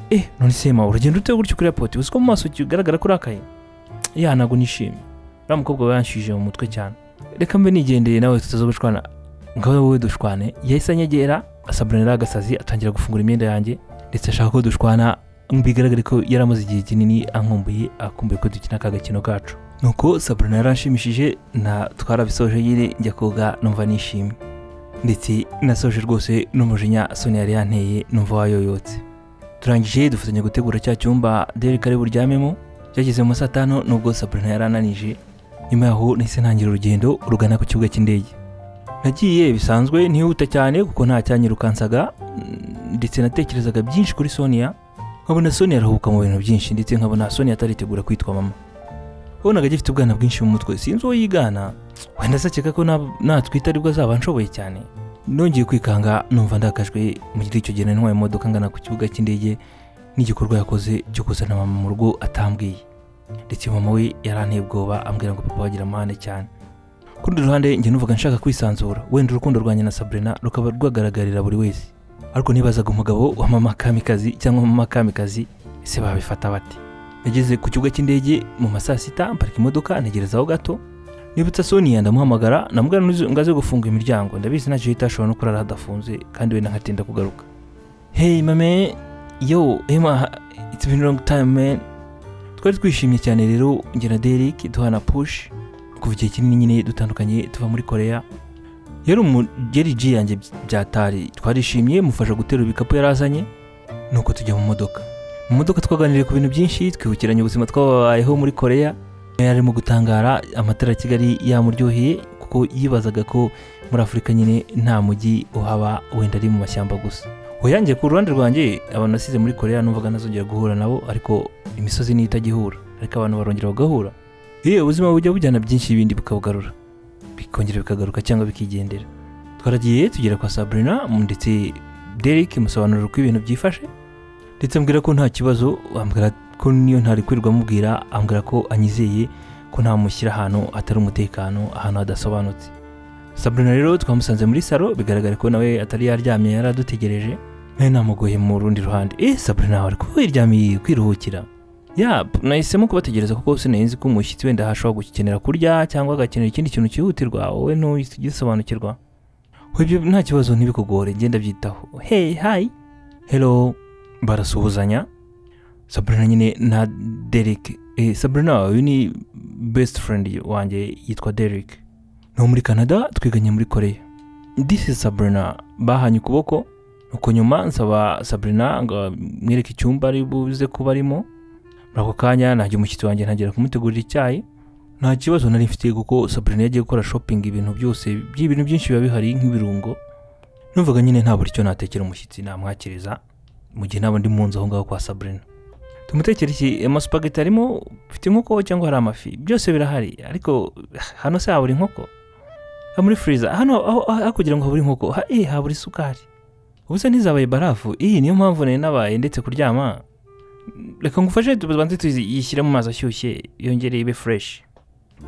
S1: eh none se ma uragenda ute gutyo kuri airport uzi ko mu maso kigaragara ko urakaye ya ntabwo nishimye uriya mukobwa we yanshije mu mutwe cyane reka mbe nigendeye nawe tutaza gushwana ngo wowe dushwane yahise anyegera sabrina yari agasazi atangira gufungura imyenda yanjye ndetse ashaka ko dushwana bigaragare ko yari amaze igihe kinini ankumbuye akumbuye ko dukina aka gakino kacu nuko saburina yaranshimishije na twarabisoje nyine njya koga numva nishimye ndetse nasoje rwose n'umujinya soni yari yanteye numva wayoyotse turangije dufatanya gutegura cya cyumba derek ari buryamemo cyageze mu saa tanu nubwo saburina yari ananije nyuma yaho nahise ntangira urugendo rugana ku kibuga cy'indege nagiye bisanzwe ntihuta cyane kuko nta cyanyirukansaga mm, ndetse natekerezaga byinshi kuri sonia nkabona Sonia arahubuka mu bintu byinshi ndetse nkabona Sonia ataritegura kwitwa mama wabonaga agifite ubwana bwinshi mu mutwe sinzi uwo yigana wenda se akeka ko nab- natwita aribwo azaba anshoboye cyane nongeye kwikanga numva ndakajwe mu gihe icyo gihe nari ntwaye imodoka ngana ku kibuga cy'indege n'igikorwa yakoze cyo kuzana mama mu rugo atambwiye ndetse mama we yaranteye ubwoba ambwira ngo papa wagira amahane cyane ku rundi ruhande njye numvaga nshaka kwisanzura wenda urukundo rwanjye na Sabrina rukaba rwagaragarira buri wese ariko nibazaga umugabo wa mama kamikazi cyangwa mama kamikazi ese babifata bate nageze ku kibuga cy'indege mu ma saa sita mparika imodoka ntegerezaho gato nibutsa sonia ndamuhamagara namubwira ngo ngo aze gufunga imiryango ndabizi ntacyo yita ashobora no kurara hadafunze kandi wenda nkatinda kugaruka hey mame yo ema it's been long time man twari twishimye cyane rero njye na Derek duhana push kuva igihe kinini nyine dutandukanye tuva muri korea yari umugeri G yanjye byatari twarishimye mufasha guterura ibikapu yari azanye nuko tujya mu modoka mu modoka twaganiriye ku bintu byinshi twibukiranye ubuzima twababayeho muri koreya yari arimo gutangara amatara ya kigali yamuryoheye kuko yibazaga ko muri afurika nyine nta mujyi uhaba wenda ari mu mashyamba gusa uyanjye ku ruhande rwanjye abantu nasize muri koreya numvaga ntazongera guhura nabo ariko imisozi niyo itagihura ariko abantu barongera bagahura iyo ubuzima bujya bujyana byinshi ibindi bukabugarura bikongera bikagaruka cyangwa bikigendera twaragiye tugera kwa sabrina ndetse derek musobanurira uko ibintu byifashe ndetse ambwira ko nta kibazo ambwira ko niyo ntari kwirirwa amubwira ambwira ko anyizeye ko ntamushyira ahantu atari umutekano ahantu hadasobanutse sabrina rero twamusanze muri salo bigaragara ko nawe atari yaryamye yari adutegereje nawe namugoye mu rundi ruhande eh sabrina wari kuba wiryamiye kwiruhukira ya nahisemo kubategereza kuko sinari ko umushyitsi wenda hashobora gukenera kurya cyangwa agakenera ikindi kintu cyihutirwa wowe ntuhise ugisobanukirwa ibyo nta kibazo ntibikugore genda byitaho hey hi hello barasuhuzanya sabrina nyine na derek eh, sabrina uyu ni best friend wanjye yitwa derek ni uwo muri canada twiganye muri korea this is sabrina bahanye ukuboko nuko nyuma nsaba sabrina ngo mwereke icyumba ari buze kuba arimo muri ako kanya najya umushyitsi wanjye ntangira kumutegurira icyayi nta kibazo nari mfite kuko sabrina yagiye gukora shopping ibintu byose by'ibintu byinshi biba bihari nk'ibirungo numvaga nyine nta buri cyo natekera umushyitsi namwakiriza mu gihe naba ndi mu nzu aho ngaho kwa sabrina tumutekera iki amasupageti arimo mfite inkoko cyangwa hari amafi byose birahari ariko hano se habura inkoko Ha, muri furiza hano aho aho- aho kugira ngo habure inkoko ha- eh, habura isukari ubu se ntizabaye barafu iyi niyo mpamvu nari nabaye ndetse kuryama reka ngufashe tubanze tuyishyire mu mazi ashyushye yongere ibe fureshi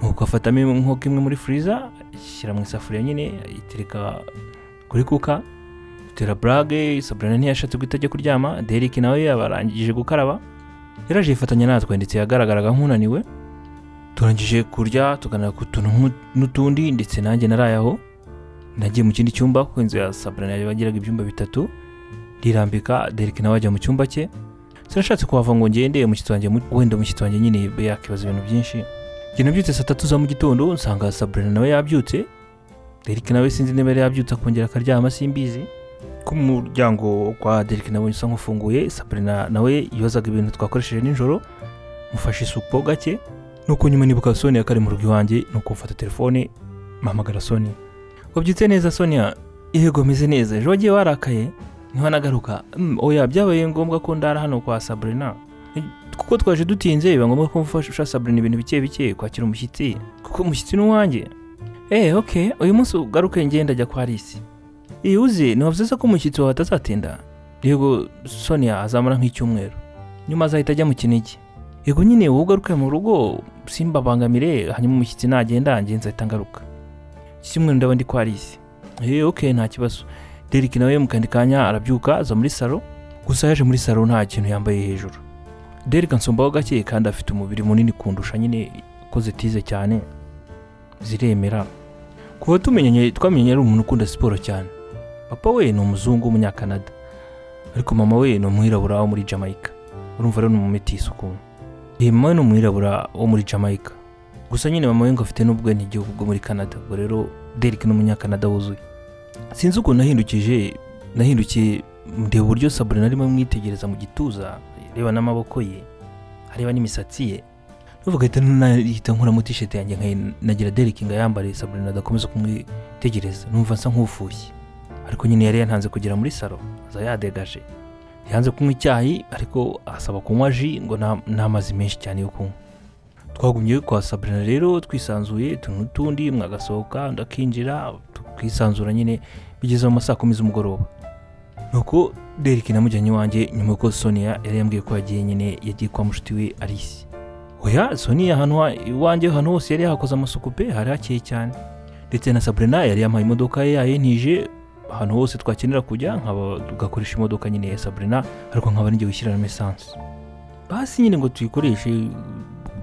S1: nuko afatamo inkoko imwe muri furiza ishyira mu isafuriya nyine ayitereka kuri kuka itera burage sabrina ntiyashatse guhita ajya kuryama derek nawe yabarangije gukaraba yaraje yifatanya natwe ndetse yagaragaraga nk'unaniwe turangije kurya tuganira ku tuntu nk'u- n'utundi ndetse nanjye naraye aho nagiye mu kindi cyumba kuko inzu ya sabrina yagiraga ibyumba bitatu rirambika derek nawe ajya mu cyumba cye sinashatse kuhava ngo ngende umushyitsi wanjye mu- wenda umushyitsi wanjye nyine be yakibaza ibintu byinshi njye nabyutse saa tatu za mu gitondo nsanga sabrina nawe yabyutse derek nawe sinzi niba yari yabyutse akongera akaryama simbizi ko umuryango kwa derek nawe usa nk'ufunguye sabrina nawe yibazaga ibintu twakoresheje nijoro mufashe isupo gake nuko nyuma nibuka sonia ko ari mu rugo iwanjye nuko mfata telefone mpamagara sonia wabyutse neza sonia yego ameze neza ejo wagiye warakaye ntiwanagaruka Mm, oya byabaye ngombwa ko ndara hano kwa sabrina Eh, kuko twaje dutinze biba ngombwa ko mfasha sabrina ibintu bike bike kwakira umushyitsi kuko umushyitsi ni uwanjye eh ok uyu munsi ugaruke ngenda ajya kwa risi iyi uzi ntiwavuze ko umushyitsi wawe atazatinda yego sonia azamara nk'icyumweru nyuma azahita ajya mu kinigi yego nyine wowe ugaruke mu rugo simbabangamire hanyuma umushyitsi nagenda njye nzahita ngaruka iki cyumweru ndaba ndi kwa risi eh ok nta kibazo Derek nawe mu kandi kanya arabyuka aza muri salo gusa yaje muri salo nta kintu yambaye hejuru Derek ansombaho gake kandi afite umubiri munini kundusha nyine ukoze tize cyane ziremera kuva tumenyanye twamenye ari umuntu ukunda siporo cyane papa we ni umuzungu w'umunyakanada ariko mama we ni umwirabura wo muri Jamaica urumva rero ni umumetisi ukuntu iyi mama we ni umwirabura wo muri Jamaica gusa nyine mama we ngo afite n'ubwenegihugu bwo muri Canada ubwo rero Derek ni umunyakanada wuzuye sinzi ukuntu nahindukije nahindukiye ndeba uburyo saburina arimo amwitegereza mu gituza areba n'amaboko ye areba n'imisatsi ye nuvuga ahita nahita nkuramo tisheti yanjye nkayi- nagira derek ngo ayambare saburina adakomeza kumwitegereza numva nsa nk'ufushye ariko nyine yari yantanze kugera muri salo aza yadegaje yanze kunywa icyayi ariko asaba kunywa ji ngo nta- n'amazi menshi cyane yo kunywa twagumye kwa saburina rero twisanzuye utuntu n'utundi mwagasohoka undi akinjira tukisanzura nyine bigeze mu ma saa kumi z'umugoroba nuko derek namujyanye iwanjye nyuma y'uko sonia yari yambwiye ko yagiye nyine yagiye kwa mushiti we arisi oya sonia hano ha- iwanjye hano hose yari yahakoze amasuku pe hari hakeye cyane ndetse na sabrina yari yampaye imodoka ye yayintije ahantu hose twakenera kujya nkaba tugakoresha imodoka nyine ya sabrina ariko nkaba ngiye gushyiramo esanse basi nyine ngo tuyikoreshe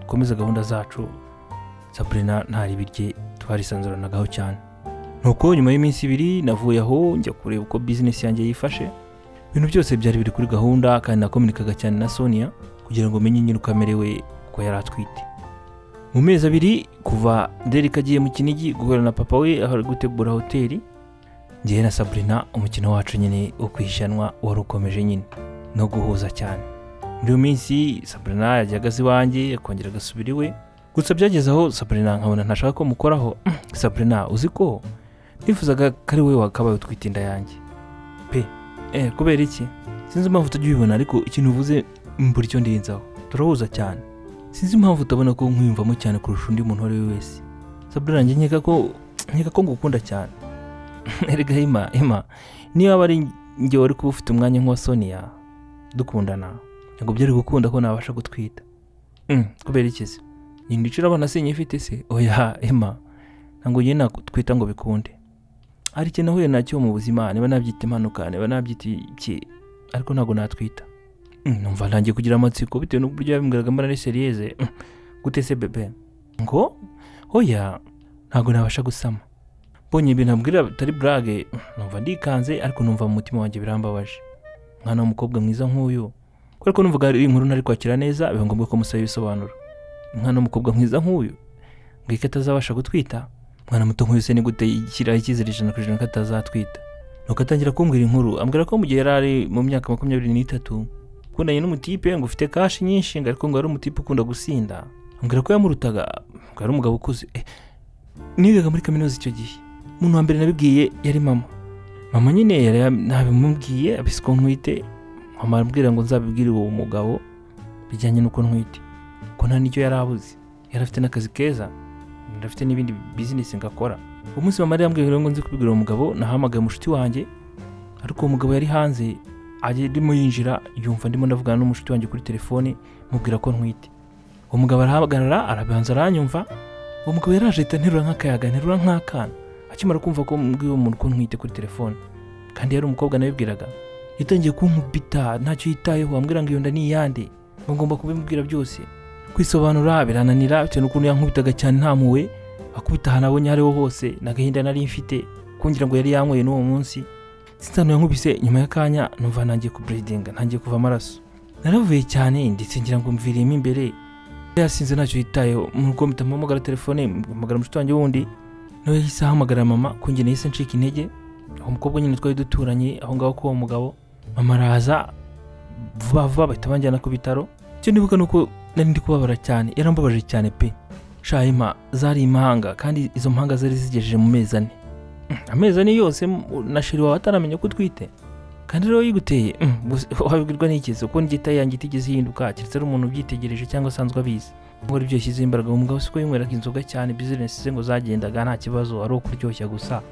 S1: dukomeze gahunda zacu sabrina ntari birye twarisanzuranagaho cyane nuko nyuma y'iminsi ibiri navuye aho njya kureba uko bizinesi yanjye yifashe ibintu byose byari biri kuri gahunda kandi nakominikaga cyane na sonia kugira ngo menye nyine uko amerewe ko yari atwite mu mezi abiri kuva derek agiye mu kinigi guhura na papa we aho ari gutegura hoteli njyewe na sabrina umukino wacu nyine wo kwishyuranwa wari ukomeje nyine no guhuza cyane muri iyo minsi sabrina yajyaga aza iwanjye akongera agasubira iwe gusa byageze aho sabrina nkabona ntashaka ko mukoraho sabrina uzi ko nifuzaga ko ari wowe wakabaye utwite inda yanjye pe eh kubera iki sinzi impamvu utajya ubibona ariko ikintu uvuze mbura icyo ndinzaho turahuza cyane sinzi impamvu utabona ko nkwiyumvamo cyane kurusha undi muntu uwo ari we wese sabrina njye nkeka ko nkeka ko ngukunda cyane erega hima hima niba waba ari njye wari kuba ufite umwanya nk'uwa sonia dukundana ntabwo byari gukunda ko nabasha gutwita Mm, kubera iki se nyine icura abana sinyifite se oya ema ntabwo njye natwita ngo bikunde hari ikintu nahuye nacyo mu buzima niba nabyita impanuka niba nabyita iki ariko ntabwo natwita Mm, numva ntangiye kugira amatsiko bitewe n'uburyo yabimbwiraga mbona ari seriyeze Mm, gute se bebe ngo oya ntabwo nabasha gusama mbonye ibintu abwira bitari burage mm, numva ndikanze ariko numva mu mutima wanjye birambabaje mwana w'umukobwa mwiza nk'uyu kubera ko numvaga ari inkuru ntari kwakira neza biba ngombwa ko musaba ibisobanuro umwana w'umukobwa mwiza nk'uyu ngwika atazabasha gutwita umwana muto nk'uyu se ni gute yishyiraho icyizere ijana ku ijana ko atazatwita nuko atangira kumbwira inkuru ambwira ko mu gihe yari ari mu myaka makumyabiri n'itatu ukundanye n'umutipe ngo ufite kashi nyinshi ngo ariko ngo ari umutipe ukunda gusinda ambwira ko yamurutaga ngo ari umugabo ukuze eh, nigaga muri kaminuza icyo gihe umuntu wa mbere nabibwiye yari mama mama nyine yari yab- nabimubwiye abiswe nkwite mama arambwira ngo nzabibwire uwo mugabo bijyanye n'uko ntwite ko nta n'icyo yari abuze yari afite n'akazi keza yari afite n'ibindi bizinesi ngakora uwo munsi mama yari yambwiye rero ngo nzi kubibwira uwo mugabo nahamagaye mushiki wanjye ariko uwo mugabo yari hanze ajya arimo yinjira yumva ndimo ndavugana n'umushiki wanjye kuri telefone mubwira ko ntwite uwo mugabo arahagarara arabanza aranyumva uwo mugabo yaraje ahita nterura nk'akayaga nterura nk'akana akimara kumva ko mbwiye uwo muntu ko ntwite kuri telefone kandi yari umukobwa nabibwiraga yatangiye kunkubita ntacyo yitayeho ambwira ngo iyo nda ni iyande ngo ngomba kubimubwira byose kwisobanura birananira bitewe n'ukuntu yankubitaga cyane ntamuwe akubita ahantu abonye aho ariho hose nta gahinda nari mfite kungira ngo yari yanyweye n'uwo munsi sinzi ahantu yankubise nyuma y'akanya numva ntangiye kuburedinga ntangiye kuva amaraso naravuye cyane ndetse ngira ngo mviriyemo imbere yari yasinze ntacyo yitayeho mu rugo mpita mpamagara telefone mpamagara mushiki wanjye wundi nawe yahise ahamagara mama kungira yahise ncika intege uwo mukobwa nyine twari duturanye aho ngaho k'uwo mugabo mama araza vuba vuba bahita banjyana ku bitaro icyo nibuka ni uko nari ndi kubabara cyane yarambabaje cyane pe shahima zari impanga kandi izo mpanga zari zigejeje mu mezi ane Mm, amezi ane yose mm, na sheri wawe ataramenya ko utwite kandi rero yiguteye mm, gusa wabibwirwa n'ikeze kuko n'igita yanjye itigeze ihinduka keretse ari umuntu ubyitegereje cyangwa asanzwe abizi ngo aribyo yashyizeho imbaraga uwo mugabo siko yinyweraga inzoga cyane bizinesi ze ngo zagendaga nta kibazo ari ukuryoshya gusa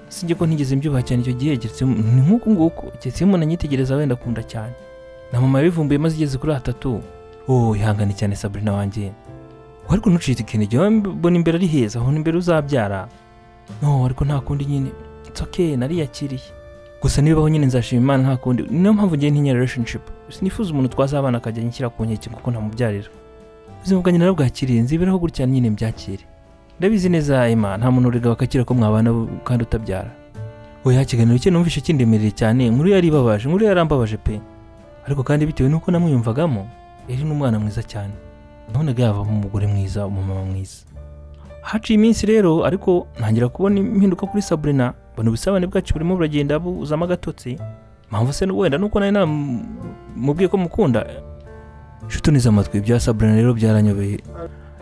S1: sinjye ko ntigeze mbyubaha cyane icyo gihe keretse ni nk'uku nguku keretse iyo umuntu anyitegereza wenda akunda cyane na mama yabivumbuye maze igeze kuri atatu oh ihangane cyane sabrina wanjye wari kunucita ikintu igihe mbona imbere ari heza aho imbere uzabyara no ariko nta kundi nyine it's okay nariyakiriye gusa nibibaho nyine nzashima imana nta kundi niyo mpamvu ngiye ntinya relationship sinifuza umuntu twazabana akajya anshyira ku nkeke kuko ntamubyarira ubuzima bwanjye narabwakiriye nziberaho gutya nyine mbyakire ndabizi neza Emma nta muntu urega wakakira ko mwabana kandi utabyara oya ikiganiro cye numvishe kindemereye cyane inkuru yari ibabaje inkuru yarambabaje pe ariko kandi bitewe n'uko namwiyumvagamo yari n'umwana mwiza cyane nabonaga yavamo umugore mwiza umumama mwiza haciye iminsi rero ariko ntangira kubona impinduka kuri Sabrina mbona ubusabane bwacu burimo buragenda buzamo agatotsi mpamvu se wenda nuko nari namubwiye ko mukunda nshuti neza amatwi ibya Sabrina rero byaranyobeye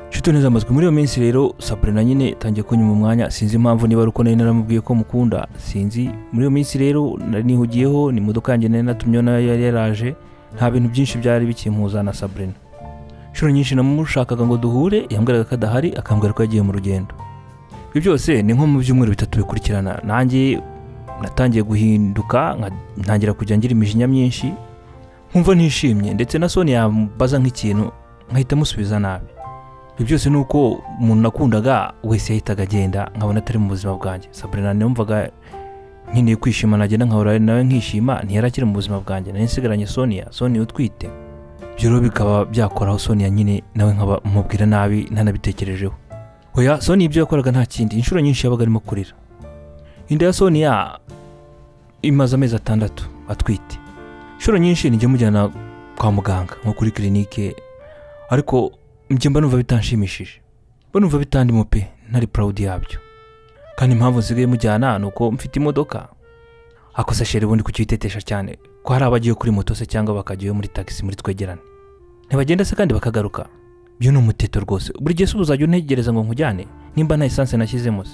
S1: nshuti neza amatwi muri iyo minsi rero sabrina nyine itangiye kunyuma umwanya sinzi impamvu niba ari uko nari naramubwiye ko mukunda sinzi muri iyo minsi rero nari nihugiyeho ni imodoka yanjye nari natumyeho nayo yari yaraje nta bintu byinshi byari bikimpuza na sabrina inshuro nyinshi namushakaga ngo duhure yambwiraga ko adahari akambwira ko yagiye mu rugendo ibyo byose ni nko mu byumweru bitatu bikurikirana nanjye natangiye guhinduka nka- ntangira kujya ngira imijinya myinshi nkumva ntishimye ndetse na soni yambaza nk'ikintu nkahita musubiza nabi ibyo byose ni uko umuntu nakundaga wese yahitaga agenda nkabona atari mu buzima bwanjye sabrina numvaga nkeneye kwishima nagenda nkahura nawe nkishima ntiyari akiri mu buzima bwanjye nari nsigaranye sonia sonia utwite ibyo rero bikaba byakoraho sonia nyine nawe nkaba mubwira nabi ntanabitekerejeho oya sonia ibyo yakoraga nta kindi inshuro nyinshi yabaga arimo kurira inda ya sonia imaze amezi atandatu atwite inshuro nyinshi nijya mujyana kwa muganga nko kuri kirinike ariko njye mba numva bitanshimishije mba numva bitandimo pe ntari purawudi yabyo kandi impamvu nsigaye mujyana ni uko mfite imodoka akosa sheri ubundi kukitetesha cyane ko hari abagiye kuri moto se cyangwa bakajyayo muri tagisi muri twegerane ntibagenda se kandi bakagaruka byo ni umuteto rwose buri gihe se ubu uzajya untegereza ngo nkujyane nimba nta esanse nashyizemo se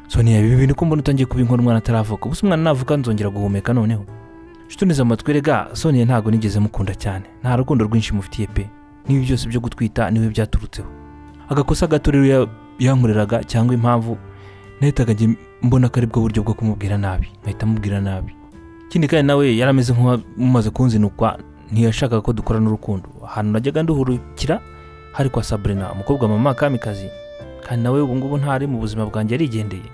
S1: so niya ibi bintu ko mbona utangiye kuba inkora umwana ataravuka gusa umwana navuka nzongera guhumeka noneho nshutuneze amatwi rega soniya ntabwo nigeze mukunda cyane nta rukundo rwinshi mufitiye pe n'ibi byose byo gutwita niwe byaturutseho agakosa gato rero ya- yankoreraga cyangwa impamvu nahitaga njye mbona ko ari bwo buryo bwo kumubwira nabi nkahita mubwira nabi ikindi kandi nawe yari ameze nk'umaze kunzinukwa ntiyashakaga ko dukorana urukundo ahantu najyaga nduhurukira hari kwa sabrina umukobwa wa mama kamikazi kandi nawe ubu ngubu ntari mu buzima bwanjye yarigendeye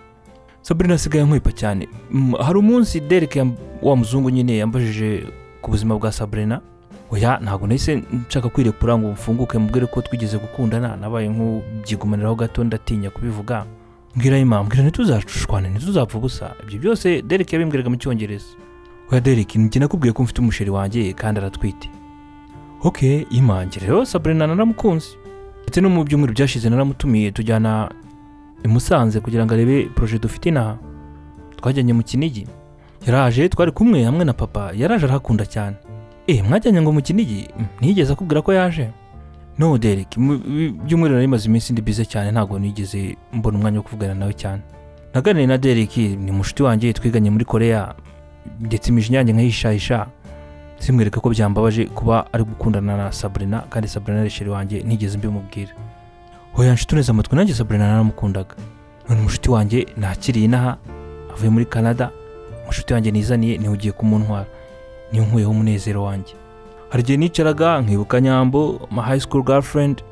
S1: sabrina asigaye ankwipa cyane Mm, hari umunsi derek yam- wa muzungu nyine yambajije ku buzima bwa sabrina oya ntabwo nahise nshaka kwirekura ngo mfunguke mubwire ko twigeze gukundana nabaye nk'ubyigumaniraho gato ndatinya kubivuga mbwira imama mbwira ntituzacushwane ntituzapfa ubusa ibyo byose derek yabimbwiraga mu cyongereza oya derek njye nakubwiye ko mfite umusheri wanjye kandi aratwite ok imange rero sabrina naramukunze ndetse no mu byumweru byashize naramutumiye tujyana i Musanze kugira ngo arebe poroje dufite inaha twajyanye mu kinigi yaraje twari kumwe hamwe na papa yaraje arahakunda cyane eh mwajyanye ngo mu kinigi Mm, ntiyigeze akubwira ko yaje no Derek mu bi- byumweru nari maze iminsi ndi bize cyane ntabwo nigeze mbona umwanya wo kuvugana nawe cyane naganiriye na Derek ni mushiti wanjye twiganye muri Korea ndetse imijinya yanjye nkayishahisha simwereka ko byambabaje kuba ari gukundana na Sabrina kandi Sabrina ari sheri wanjye ntigeze mbimubwira hoya nshituneze amatwi nanjye Sabrina naramukundaga none mushiti wanjye nakiriye inaha avuye muri Canada mushiti wanjye nizaniye niwe ugiye kumuntwara niwe nkuyeho umunezero wanjye hari igihe nicaraga nkibuka nyambo ma high school girlfriend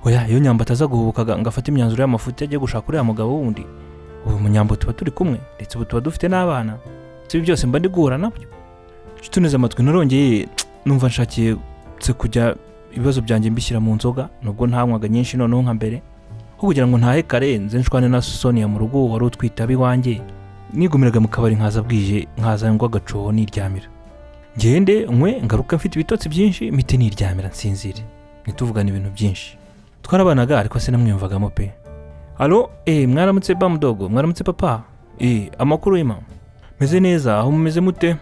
S1: oya iyo nyambo ataza guhubukaga ngafata imyanzuro y'amafuti ajya gushaka uriya mugabo wundi ubu mu nyambo tuba turi kumwe ndetse ubu tuba dufite n'abana si ibi byose mba ndi guhura nabyo nshyituneze amatwi narongeye numva nshakiye se kujya ibibazo byanjye mbishyira mu nzoga nubwo ntanywaga nyinshi noneho nka mbere aho kugira ngo ntahe kare nze nshwane na sonia mu rugo wari utwite ab'iwanjye nigumiraga mu kabari nkaza bwije nkaza ngo agacoho niryamira ngende nkwe ngaruka mfite ibitotsi byinshi mite niryamira nsinzire ntituvugane ibintu byinshi twarabanaga ariko sinamwiyumvagamo pe alo eh mwaramutse bamudogo mwaramutse papa eh amakuru y'ima meze neza aho mumeze mute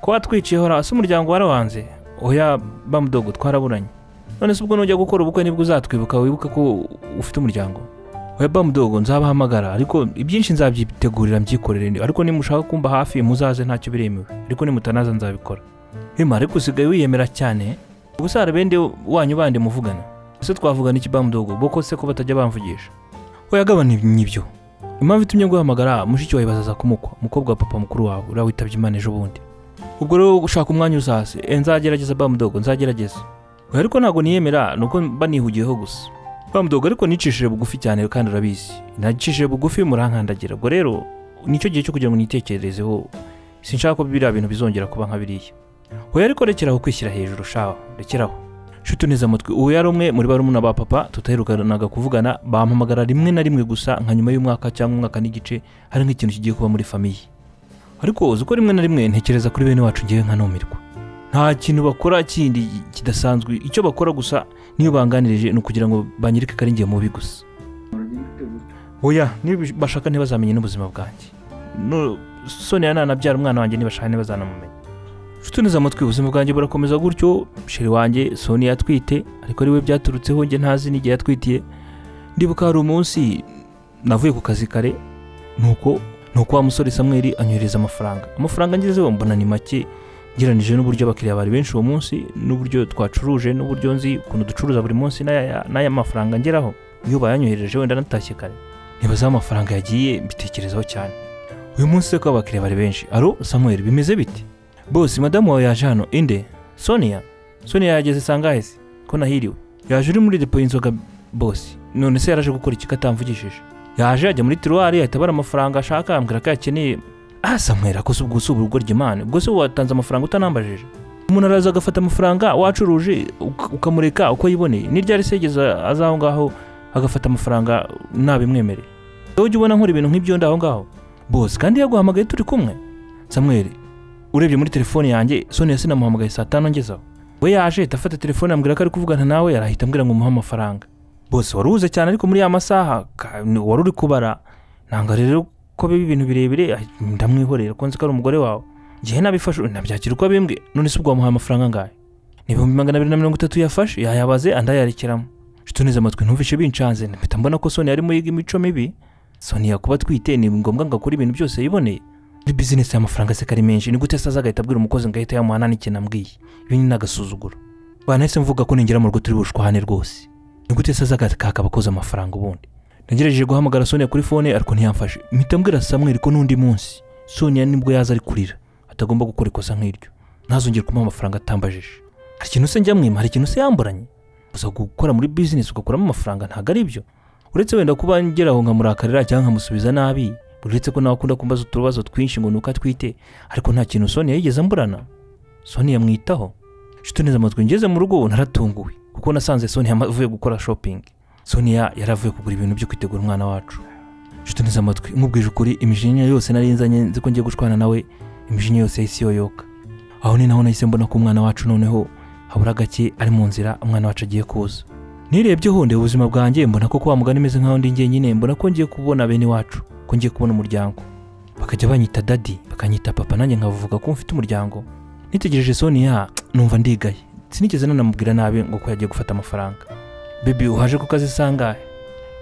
S1: ko watwiciye hora ese umuryango warawanze oya bamudogo twaraburanye none se ubwo nujya gukora ubukwe nibwo uzatwibuka wibuka ko ufite umuryango oya bamudogo nzabahamagara ariko ibyinshi nzabyitegurira mbyikorere ariko nimushaka kumba hafi muzaze ntacyo biremewe ariko nimutanaza nzabikora Hema ariko usigaye wiyemera cyane ubusa hari bende wanyu bandi muvugana ese twavugana iki bamudogo boko se ko batajya bamvugisha oya gabana n'ibyo impamvu itumye guhamagara mushiki wawe bazaza kumukwa umukobwa wa papa mukuru wawe uriya witabye imana ejo bundi ubwo rero ushaka umwanya uzaze e, nzagerageza bamudogo nzagerageza oya ariko ntabwo niyemera nuko mba nihugiyeho gusa bamudogo ariko nicishije bugufi cyane kandi urabizi nacishije bugufi murankandagira ubwo rero nicyo gihe cyo kugira ngo nitekererezeho sinshaka ko biriya bintu bizongera kuba nka biriya oya ariko rekeraho kwishyira hejuru shawa rekeraho nshuti neza amatwi uwo yari umwe muri barumuna ba papa tutaherukanaga kuvugana bampamagara rimwe na rimwe gusa nka nyuma y'umwaka cyangwa umwaka n'igice hari nk'ikintu kigiye kuba muri famiye ariko uzi ko rimwe na rimwe ntekereza kuri bene wacu ngewe nkanumirwa nta kintu bakora kindi kidasanzwe icyo bakora gusa niyo banganirije ni ukugira ngo banyereke ko ari njye mubi gusa oya niba bashaka ntibazamenye n'ubuzima bwanjye no sonia nanabyara umwana wanjye ntibashaka ntibazanamumenya nshuti neza amatwi ubuzima bwanjye burakomeza gutyo sheri wanjye soni yatwite ariko ariwe byaturutseho njye ntazi n'igihe yatwitiye ndibuka hari umunsi navuye ku kazi kare nuko nuko wa musore samweri anyohereza amafaranga amafaranga ngezeho mbona ni make ngeranije n'uburyo abakiriya bari benshi uwo munsi n'uburyo twacuruje n'uburyo nzi ukuntu ducuruza buri munsi n'aya n'aya mafaranga ngeraho iyo bayanyohereje wenda natashye kare nibazaho amafaranga yagiye mbitekerezaho cyane uyu munsi se ko abakiriya bari benshi aro samweri bimeze bite bose madamu wawe yaje hano inde sonia sonia yageze sangahe se ko nahiriwe yaje uri muri depo y'inzoga bose none se yaraje gukora iki atamvugishije yaje yajya muri tiruwari ahita abara amafaranga ashaka ambwira ko ayakeneye ah samwera ko se ubwo si urugo ry'imana ubwo se watanze amafaranga utanambajije umuntu araza agafata amafaranga wacuruje uka- ukamureka uko yiboneye ni ryari se yigeze aza aho ngaho agafata amafaranga ntabimwemereye wowe ujya ubona nkora ibintu nk'ibyo ndi aho ngaho bose kandi yaguhamagaye turi kumwe samweri urebye muri telefone yanjye sonia sinamuhamagaye saa tanu ngezeho we yaje ahita afata telefone ambwira ko ari kuvugana nawe yarahita ambwira ngo umuhe amafaranga bose wari uhuze cyane ariko muri ya masaha ka- ni- wari uri kubara nanga rero ko biba ibintu birebire ah, ndamwihorera ko nzi ko ari umugore wawe ngewe nabifashe nabyakira uko abimbwe none se ubwo wamuhaye amafaranga angahe ni ibihumbi magana abiri na mirongo itatu yafashe yayabaze andi ayarekeramu neza amatwi ntumvishe bincanze mpita mbona ko soni yarimo yiga imico mibi soni yakuba atwite ni ngombwa ngo akore ibintu byose yiboneye muri bizinesi amafaranga aseka ari menshi ni gute se azagahita abwira umukozi ngo ahita yamuha nta n'ikintu amubwiye ibi ni n'agasuzuguro banahise mvuga ko ningera mu rugo turi bushwane rwose ni gute se azagahita abakozi amafaranga ubundi nagerageje guhamagara sonia kuri fone ariko ntiyamfashe mpita mbwira samweri ko n'undi munsi sonia nibwo yaza ari kurira atagomba gukora ikosa nk'iryo ntazongere kumuha amafaranga atambajije hari ikintu se njyamwima hari ikintu se yamburanye gusa gukora muri bizinesi ugakuramo amafaranga ntabwo ari byo uretse wenda kuba ngeraho nkamurakarira cyangwa nkamusubiza nabi uretse ko nawe akunda kumbaza utubazo twinshi ngo ni uko atwite ariko nta kintu sonia yigeze amburana sonia yamwitaho nshuti neza amatwi ngeze mu rugo naratunguwe kuko nasanze sonia avuye gukora shopping sonia yari avuye kugura ibintu byo kwitegura umwana wacu nshuti neza amatwi nkubwije ukuri imijinya yose nari nzanye nzi ko ngiye gushwana nawe imijinya yose yahise yoyoka aho ni naho nahise mbona ko umwana wacu noneho habura gake ari mu nzira umwana wacu agiye kuza nirebyeho ndeba ubuzima bwanjye mbona ko kwa mugani imeze nk'aho ndi njyenyine mbona ko ngiye kubona bene iwacu ko ngiye kubona umuryango bakajya banyita dadi bakanyita papa nanjye nkavuga ko mfite umuryango nitegereje sonia numva ndigaye sinigeze nanamubwira nabi ngo ko yagiye gufata amafaranga bebi uhaje ku kazi sangahe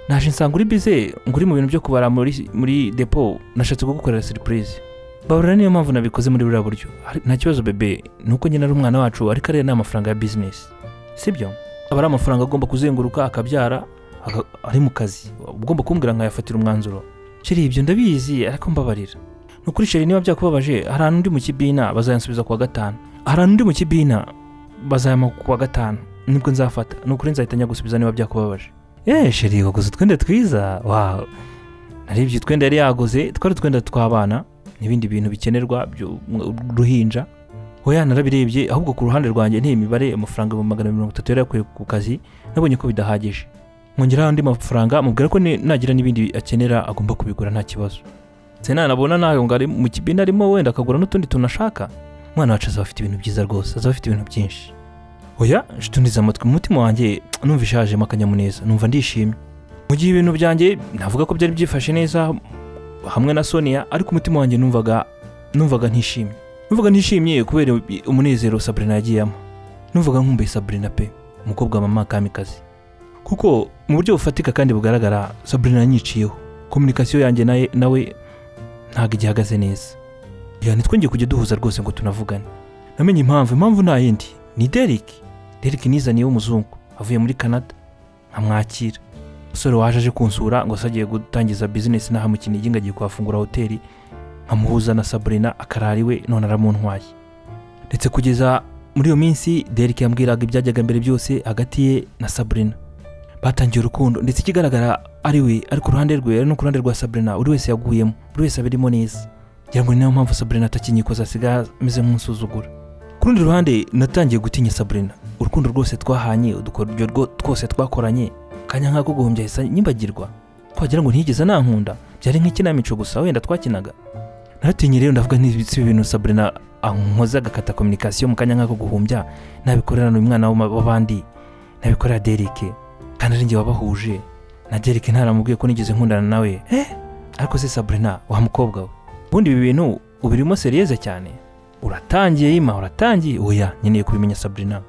S1: naje nsanga uri bize ngo uri mu bintu byo kubara muri, muri depo nashatse kugukorera surprise babura niyo mpamvu nabikoze muri buriya buryo Hari- nta kibazo bebe ni uko nyine ari umwana wacu ariko ariya ni amafaranga ya bizinesi sibyo aba ari amafaranga agomba kuzenguruka akabyara aga- ari mu kazi ugomba kumbwira nkayafatira umwanzuro sheri ibyo ndabizi ariko mbabarira ni ukuri sheri niba byakubabaje hari ahantu ndi mu kibina bazayansubiza kuwa gatanu hari ahantu ndi mu kibina bazayama kuwa gatanu nibwo nzafata ni ukuri nzahita njya gusubiza niba byakubabaje yeee sheri waguze utwenda twiza wawe narebye utwenda yari yaguze twari utwenda tw'abana n'ibindi bintu bikenerwa by'uruhinja hoya narabirebye ahubwo ku ruhande rwanjye n'iyi mibare amafaranga ibihumbi magana mirongo itatu yari yakuye ku kazi nabonye ko bidahagije mwongeraho andi mafaranga mubwira ko ni- nagira n'ibindi akenera agomba kubigura nta kibazo se nanabona nawe ngo ari mu kibina arimo wenda akagura n'utundi tuntu ashaka umwana wacu azaba afite ibintu byiza rwose azaba afite ibintu byinshi oya nshutundiza amatwi mu mutima wanjye numva ishajemo akanyamuneza numva ndishimye mu gihe ibintu byanjye navuga ko byari byifashe neza hamwe na sonia ariko umutima wanjye numvaga numvaga ntishimye numvaga ntishimye kubera umunezero sabrina yagiyemo numvaga nkumbuye sabrina pe umukobwa wa mama kamikazi kuko mu buryo bufatika kandi bugaragara sabrina yanyiciyeho kominikasiyo yanjye naye nawe ntabwo igihagaze neza ya ntitwongeye kujya duhuza rwose ngo tunavugane namenye impamvu impamvu nta yindi ni Derek Derek nizaniye w'umuzungu avuye muri Canada nkamwakira umusore waje aje kunsura ngo se agiye gutangiza bizinesi n'aha mu Kinigi ngo agiye kuhafungura hoteli nkamuhuza na Sabrina akarara iwe none aramuntwaye ndetse kugeza muri iyo minsi Derek yambwiraga ibyajyaga mbere byose hagati ye na Sabrina batangiye urukundo ndetse ikigaragara ari we ariko uruhande rwe ari no ku ruhande rwa Sabrina buri wese yaguyemo buri wese abirimo neza ngira ngo ni nayo mpamvu Sabrina atakinyikoza asigaye ameze nk'unsuzugura ku rundi ruhande natangiye gutinya Sabrina urukundo rwose twahanye udukoryo rwo- twose twakoranye kanya nk'ako guhombya ahise nyibagirwa twagira ngo ntiyigeze nankunda byari nk'ikinamico gusa wenda twakinaga naratinye rero ndavuga nti si ibintu Sabrina ankoze agakata kominikasiyo mu kanya nk'ako guhumbya nabikorera n'uyu mwana w'ama- w'abandi nabikorera Derek kandi ari njye wabahuje na Derek ntaramubwiye ko nigeze nkundana nawe eh ariko se Sabrina wa mukobwa we ubundi ibi bintu ubirimo serieze cyane uratangiye yima uratangiye oya nkeneye kubimenya Sabrina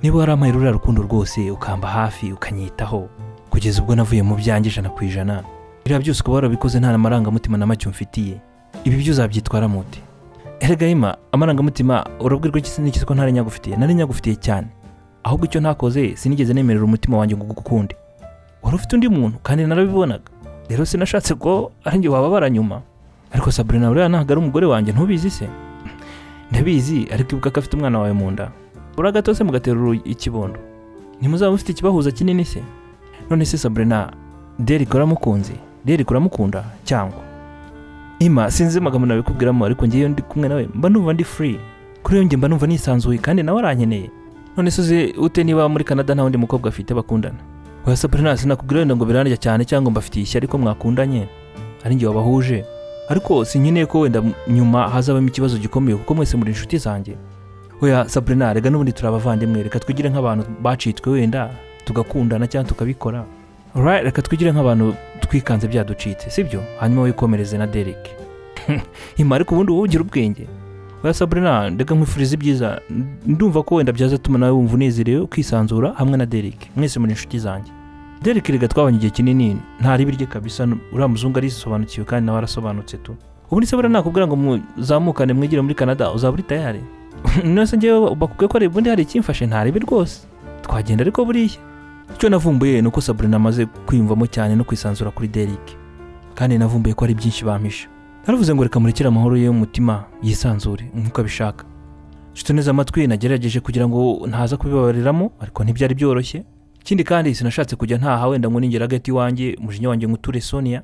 S1: niba warampaye ruriya rukundo rwose ukamba hafi ukanyitaho kugeza ubwo navuye mu byanjye ijana ku ijana biriya byose ukaba warabikoze nta marangamutima na make umfitiye ibi byo uzabyitwara mute erega yima amarangamutima urabwirwa iki sinigeze ko ntari nyagufitiye nari nyagufitiye cyane ahubwo icyo ntakoze sinigeze nemerera umutima wanjye ngo ugukunde wari ufite undi muntu kandi narabibonaga rero sinashatse ko ari njye wababara nyuma ariko sabrina buriya ntabwo ari umugore wanjye ntubizi se ndabizi ariko ibuka ko afite umwana wawe mu nda buriya gato se mugatera uru- ikibondo ntimuzaba mufite ikibahuza kinini se none se sabrina derek uramukunze derek uramukunda cyangwa ima sinzi amagambo nabikubwiramo ariko ngewe ndi kumwe nawe mba numva ndi free kuri iyo njye mba numva nisanzuye kandi nawe arankeneye none se uzi ute niba muri canada nta wundi mukobwa afite bakundana oya sabrina sinakubwira wenda ngo biranarya cyane cyangwa mbafitiye ishyari ariko mwakundanye ari njye wabahuje ariko sinkeneye ko wenda nyuma hazabamo ikibazo gikomeye kuko mwese muri inshuti zanjye oya sabrina rega n'ubundi turi abavandimwe reka twigire nk'abantu bacitswe wenda tugakundana cyangwa tukabikora Alright, reka twigire nk'abantu twikanze byaducitse sibyo hanyuma wikomereze na derek ima ariko ubundi wowe ugira ubwenge oya saburina ndeka nkwifuriza ibyiza ndumva ko wenda byazatuma nawe wumva unezerewe ukisanzura hamwe na derek mwese muri inshuti zanjye derek rega twabanye igihe kinini ntaribirye kabisa uriya muzungu arisobanukiwe kandi nawe arasobanutse tu ubu ni sabura nakubwira ngo muzamukane mwigire muri canada uzaba uri tayari nose ngewe bakubwiye ko hari ubundi hari ikimfashe ntarebe rwose twagenda ariko buriya icyo navumbuye ni uko saburina amaze kwiyumvamo cyane no kwisanzura kuri derike kandi navumbuye ko hari byinshi bampisha naravuze ngo reka murekere amahoro ye y'umutima yisanzure nk'uko abishaka nshuti neza amatwi nagerageje kugira ngo ntaza kubibabariramo ariko ntibyari byoroshye ikindi kandi sinashatse kujya ntaha wenda ngo ningera hagati iwanjye umujinya wanjye nguture sonia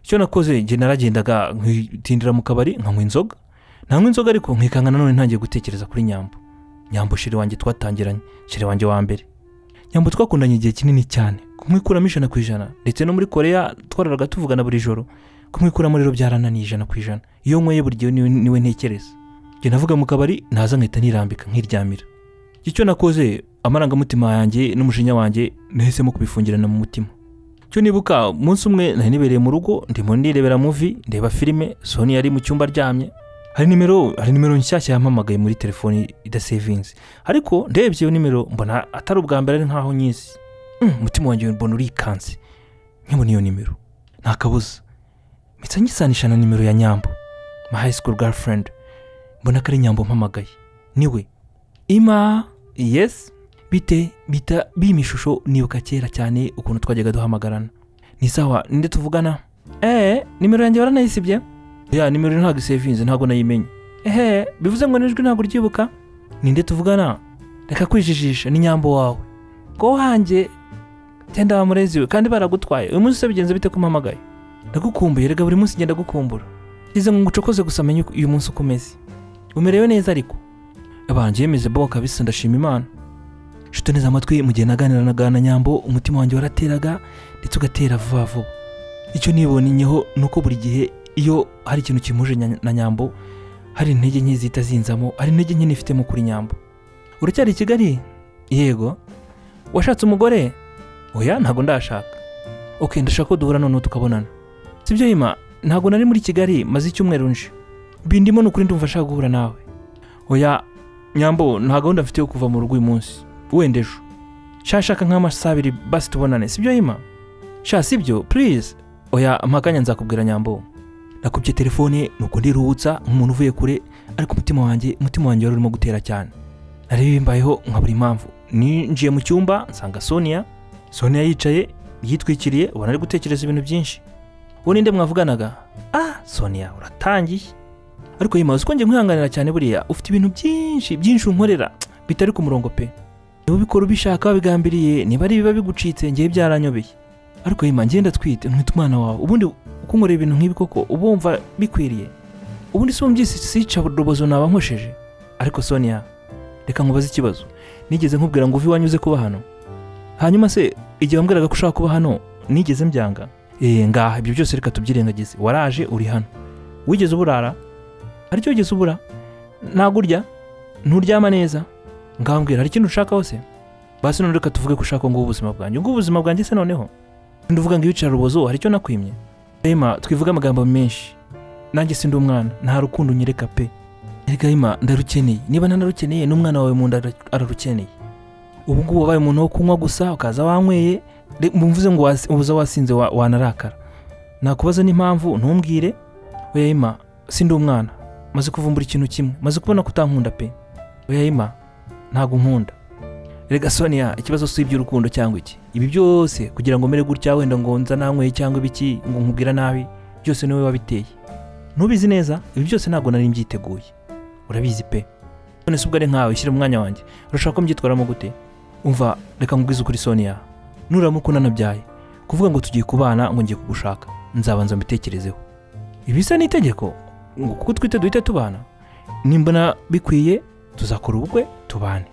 S1: icyo nakoze njye naragendaga nkitindira mu kabari nkanywa inzoga ntanywa inzoga ariko nkikanga nanone ntangiye gutekereza kuri nyambo nyambo shiri wanjye twatangiranye shiri wanjye wa mbere nyambo twakundanye igihe kinini cyane kumwikuramo ijana ku ijana ndetse no muri koreya twararaga tuvugana buri joro kumwikuramo rero byarananiye ijana ku ijana iyo nyweye buri gihe niwe ntekereza njye navuga mu kabari ntaza nkahita nirambika nkiryamira icyo nakoze amarangamutima yanjye n'umujinya wanjye nahisemo kubifungirana mu mutima cyo nibuka umunsi umwe nari nibereye mu rugo ndimo nirebera muvi ndeba filime soni yari mu cyumba aryamye hari nimero hari nimero nshyashya yampamagaye muri telefoni idasevinze ariko ndebye iyo nimero mbona atari ubwa mbere ari nkaho nyizi umutima wanjye mbona urikanze nkibona iyo nimero nta kabuza mpita nyisanisha na nimero ya nyambo my high school girlfriend mbona ko ari nyambo mpamagaye niwe ima yesi bite bita bima ishusho nibuka kera cyane ukuntu twajyaga duhamagarana ni sawa ninde tuvugana eee nimero yanjye waranayisibye ya nimero ntabwo isevinze ntabwo nayimenye ehe bivuze ngo n'ijwi ntabwo uryibuka ninde tuvugana reka kwijijisha ni nyambo wawe ngo wanjye genda bamureziwe kandi baragutwaye uyu munsi bigenze bite kumpamagaye ndagukumbuye reka buri munsi ngenda gukumbura ngize ngo ngucokoze gusa menye uyu munsi uko umeze umerewe neza ariko abanjye yemeze bo kabisa ndashima imana nshuti neza amatwi mu gihe naganiranaga na nyambo umutima wanjye warateraga ndetse ugatera vuba vuba icyo nibonenyeho ni uko buri gihe iyo hari ikintu kimuje na nyambo hari intege nke zihita zinzamo hari intege nke nifitemo kuri nyambo uracyari i kigali yego washatse umugore oya ntabwo ndashaka oke ndashaka ko duhura noneho tukabonana si byo yima ntabwo nari muri kigali maze icyumweru nje bindimo ni ukuri ndumva ashaka guhura nawe oya nyambo nta gahunda mfite yo kuva mu rugo uyu munsi wenda ejo nshashaka nk'amasaha abiri basi tubonane si byo yima sha si byo purize oya mpakanya nzakubwira nyambo nakubye telefone nuko ndiruhutsa nk'umuntu uvuye kure ariko umutima wanjye umutima wanjye wari urimo gutera cyane nari bimbayeho nka buri mpamvu ninjiye mu cyumba nsanga sonia sonia yicaye yitwikiriye ubona ari gutekereza ibintu byinshi uwo ninde mwavuganaga ah sonia uratangiye ariko yima uzi ko njye nkwihanganira cyane buriya ufite ibintu byinshi byinshi unkorera bitari ku murongo pe niba ubikora ubishaka wabigambiriye niba ari ibiba bigucitse ngewe byaranyobeye ariko yima ngenda twite mwite umwana wawe ubundi uko nkorera ibintu nk'ibi koko uba wumva bikwiriye ubundi si wumvise sica urubozo naba nkosheje ariko sonia reka nkubaze ikibazo nigeze nkubwira ngo uve iwanyu uze kuba hano hanyuma se igihe wambwiraga ko ushaka kuba hano nigeze mbyanga eee ngaha ibyo byose reka tubyirengagize waraje uri hano wigeze uburara aricyo wigeze ubura ntabwo urya nturyama neza ngambwira hari ikintu ushaka hose basi none reka tuvuge ko ushaka ngubu ubuzima bwanjye ngubu ubuzima bwanjye se noneho nduvuga ngo ibicara urubozo hari icyo nakwimye rema twivuge amagambo menshi nanjye si ndi umwana nta rukundo unyereka pe reka rema ndarukeneye niba ntanarukeneye n'umwana wawe mu nda ararukeneye ubu ngubu wabaye umuntu wo kunywa gusa ukaza wanyweye mvuze ngo ubuze wasinze wanarakara nakubaza n'impamvu ntumbwire oya rema si ndi umwana maze kuvumbura ikintu kimwe maze kubona ko utankunda pe oya rema ntabwo nkunda rega sonia ikibazo si iby'urukundo cyangwa iki ibi byose kugira ngo mere gutya wenda ngo nza nanyweye cyangwa ibiki ngo nkubwira nabi byose niwe wabiteye ntubizi neza ibi byose ntabwo nari mbyiteguye urabizi pe none se ubwo ari nkawe shyira umwanya wanjye urashaka ko mbyitwaramo gute umva reka nkubwize ukuri sonia nuramuka unanabyaye kuvuga ngo tugiye kubana ngo ngiye kugushaka nzabanza mbitekerezeho ibi bisa n'itegeko ngo kuko twite duhite tubana nimbona bikwiye tuzakora ubukwe tubane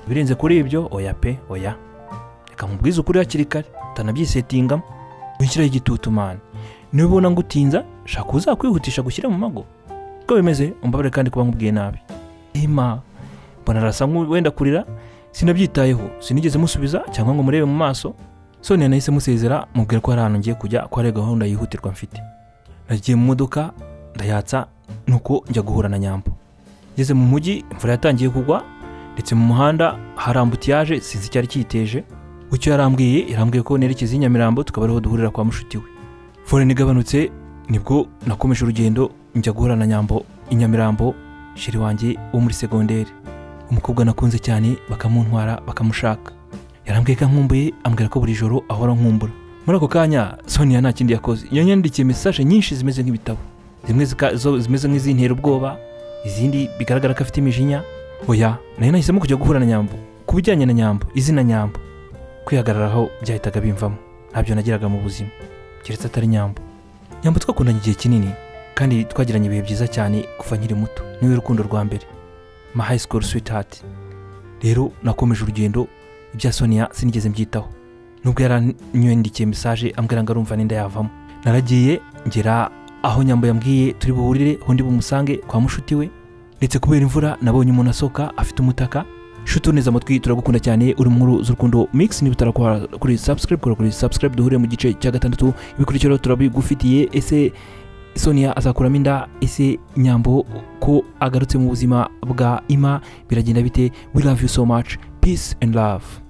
S1: birenze kuri ibyo oya pe oya reka mubwize ukuri hakiri kare utanabyisetingamo wishyiraho igitutu mani niba ubona ngo utinza shaka uzakwihutisha gushyira mu mago uko bimeze umbabare kandi kuba nkubwiye nabi ima mbona arasa nk'uwenda kurira sinabyitayeho sinigeze musubiza cyangwa ngo murebe mu maso sone nahise musezera mubwira ko hari ahantu ngiye kujya ko hari gahunda yihutirwa mfite nagiye mu modoka ndayatsa nuko njya guhura na nyambo ngeze mu mujyi imvura yatangiye kugwa ndetse mu muhanda hari ambutiyaje sinzi icyari kiyiteje icyo yarambwiye yarambwiye ko nerekeza i nyamirambo tukaba ariho duhurira kwa mushuti we foreni igabanutse nibwo nakomeje urugendo njya guhura na nyambo i nyamirambo sheri wanjye wo muri segonderi umukobwa nakunze cyane bakamuntwara bakamushaka yarambwiye ko nkumbuye ambwira ko buri joro ahora nkumbura muri ako kanya sonia nta kindi yakoze yanyandikiye mesaje nyinshi zimeze nk'ibitabo zimwe zika- zo- zimeze nk'izintera ubwoba izindi bigaragara ko afite imijinya oya nayo nahisemo kujya guhura na nyambo ku bijyanye na nyambo izina nyambo kwihagararaho byahitaga bimvamo ntabyo nagiraga mu buzima keretse atari nyambo nyambo twakundanye igihe kinini kandi twagiranye ibihe byiza cyane kuva nkiri muto niwe rukundo rwa mbere ma high school sweetheart rero nakomeje urugendo ibya sonia sinigeze mbyitaho nubwo yaranyandikiye mesaje ambwira ngo arumva n'inda yavamo naragiye ngera aho nyambo yambwiye turi buhurire undi bumusange kwa mushuti we ndetse kubera imvura nabonye umuntu asohoka afite umutaka shuti neza amatwi turagukunda cyane uri mu nkuru z'urukundo mix niba utarakora kuri subscribe kora kuri subscribe duhure mu gice cya gatandatu ibikurikiraho turabigufitiye ese sonia azakuramo inda ese nyambo ko agarutse mu buzima bwa ima biragenda bite we love you so much peace and love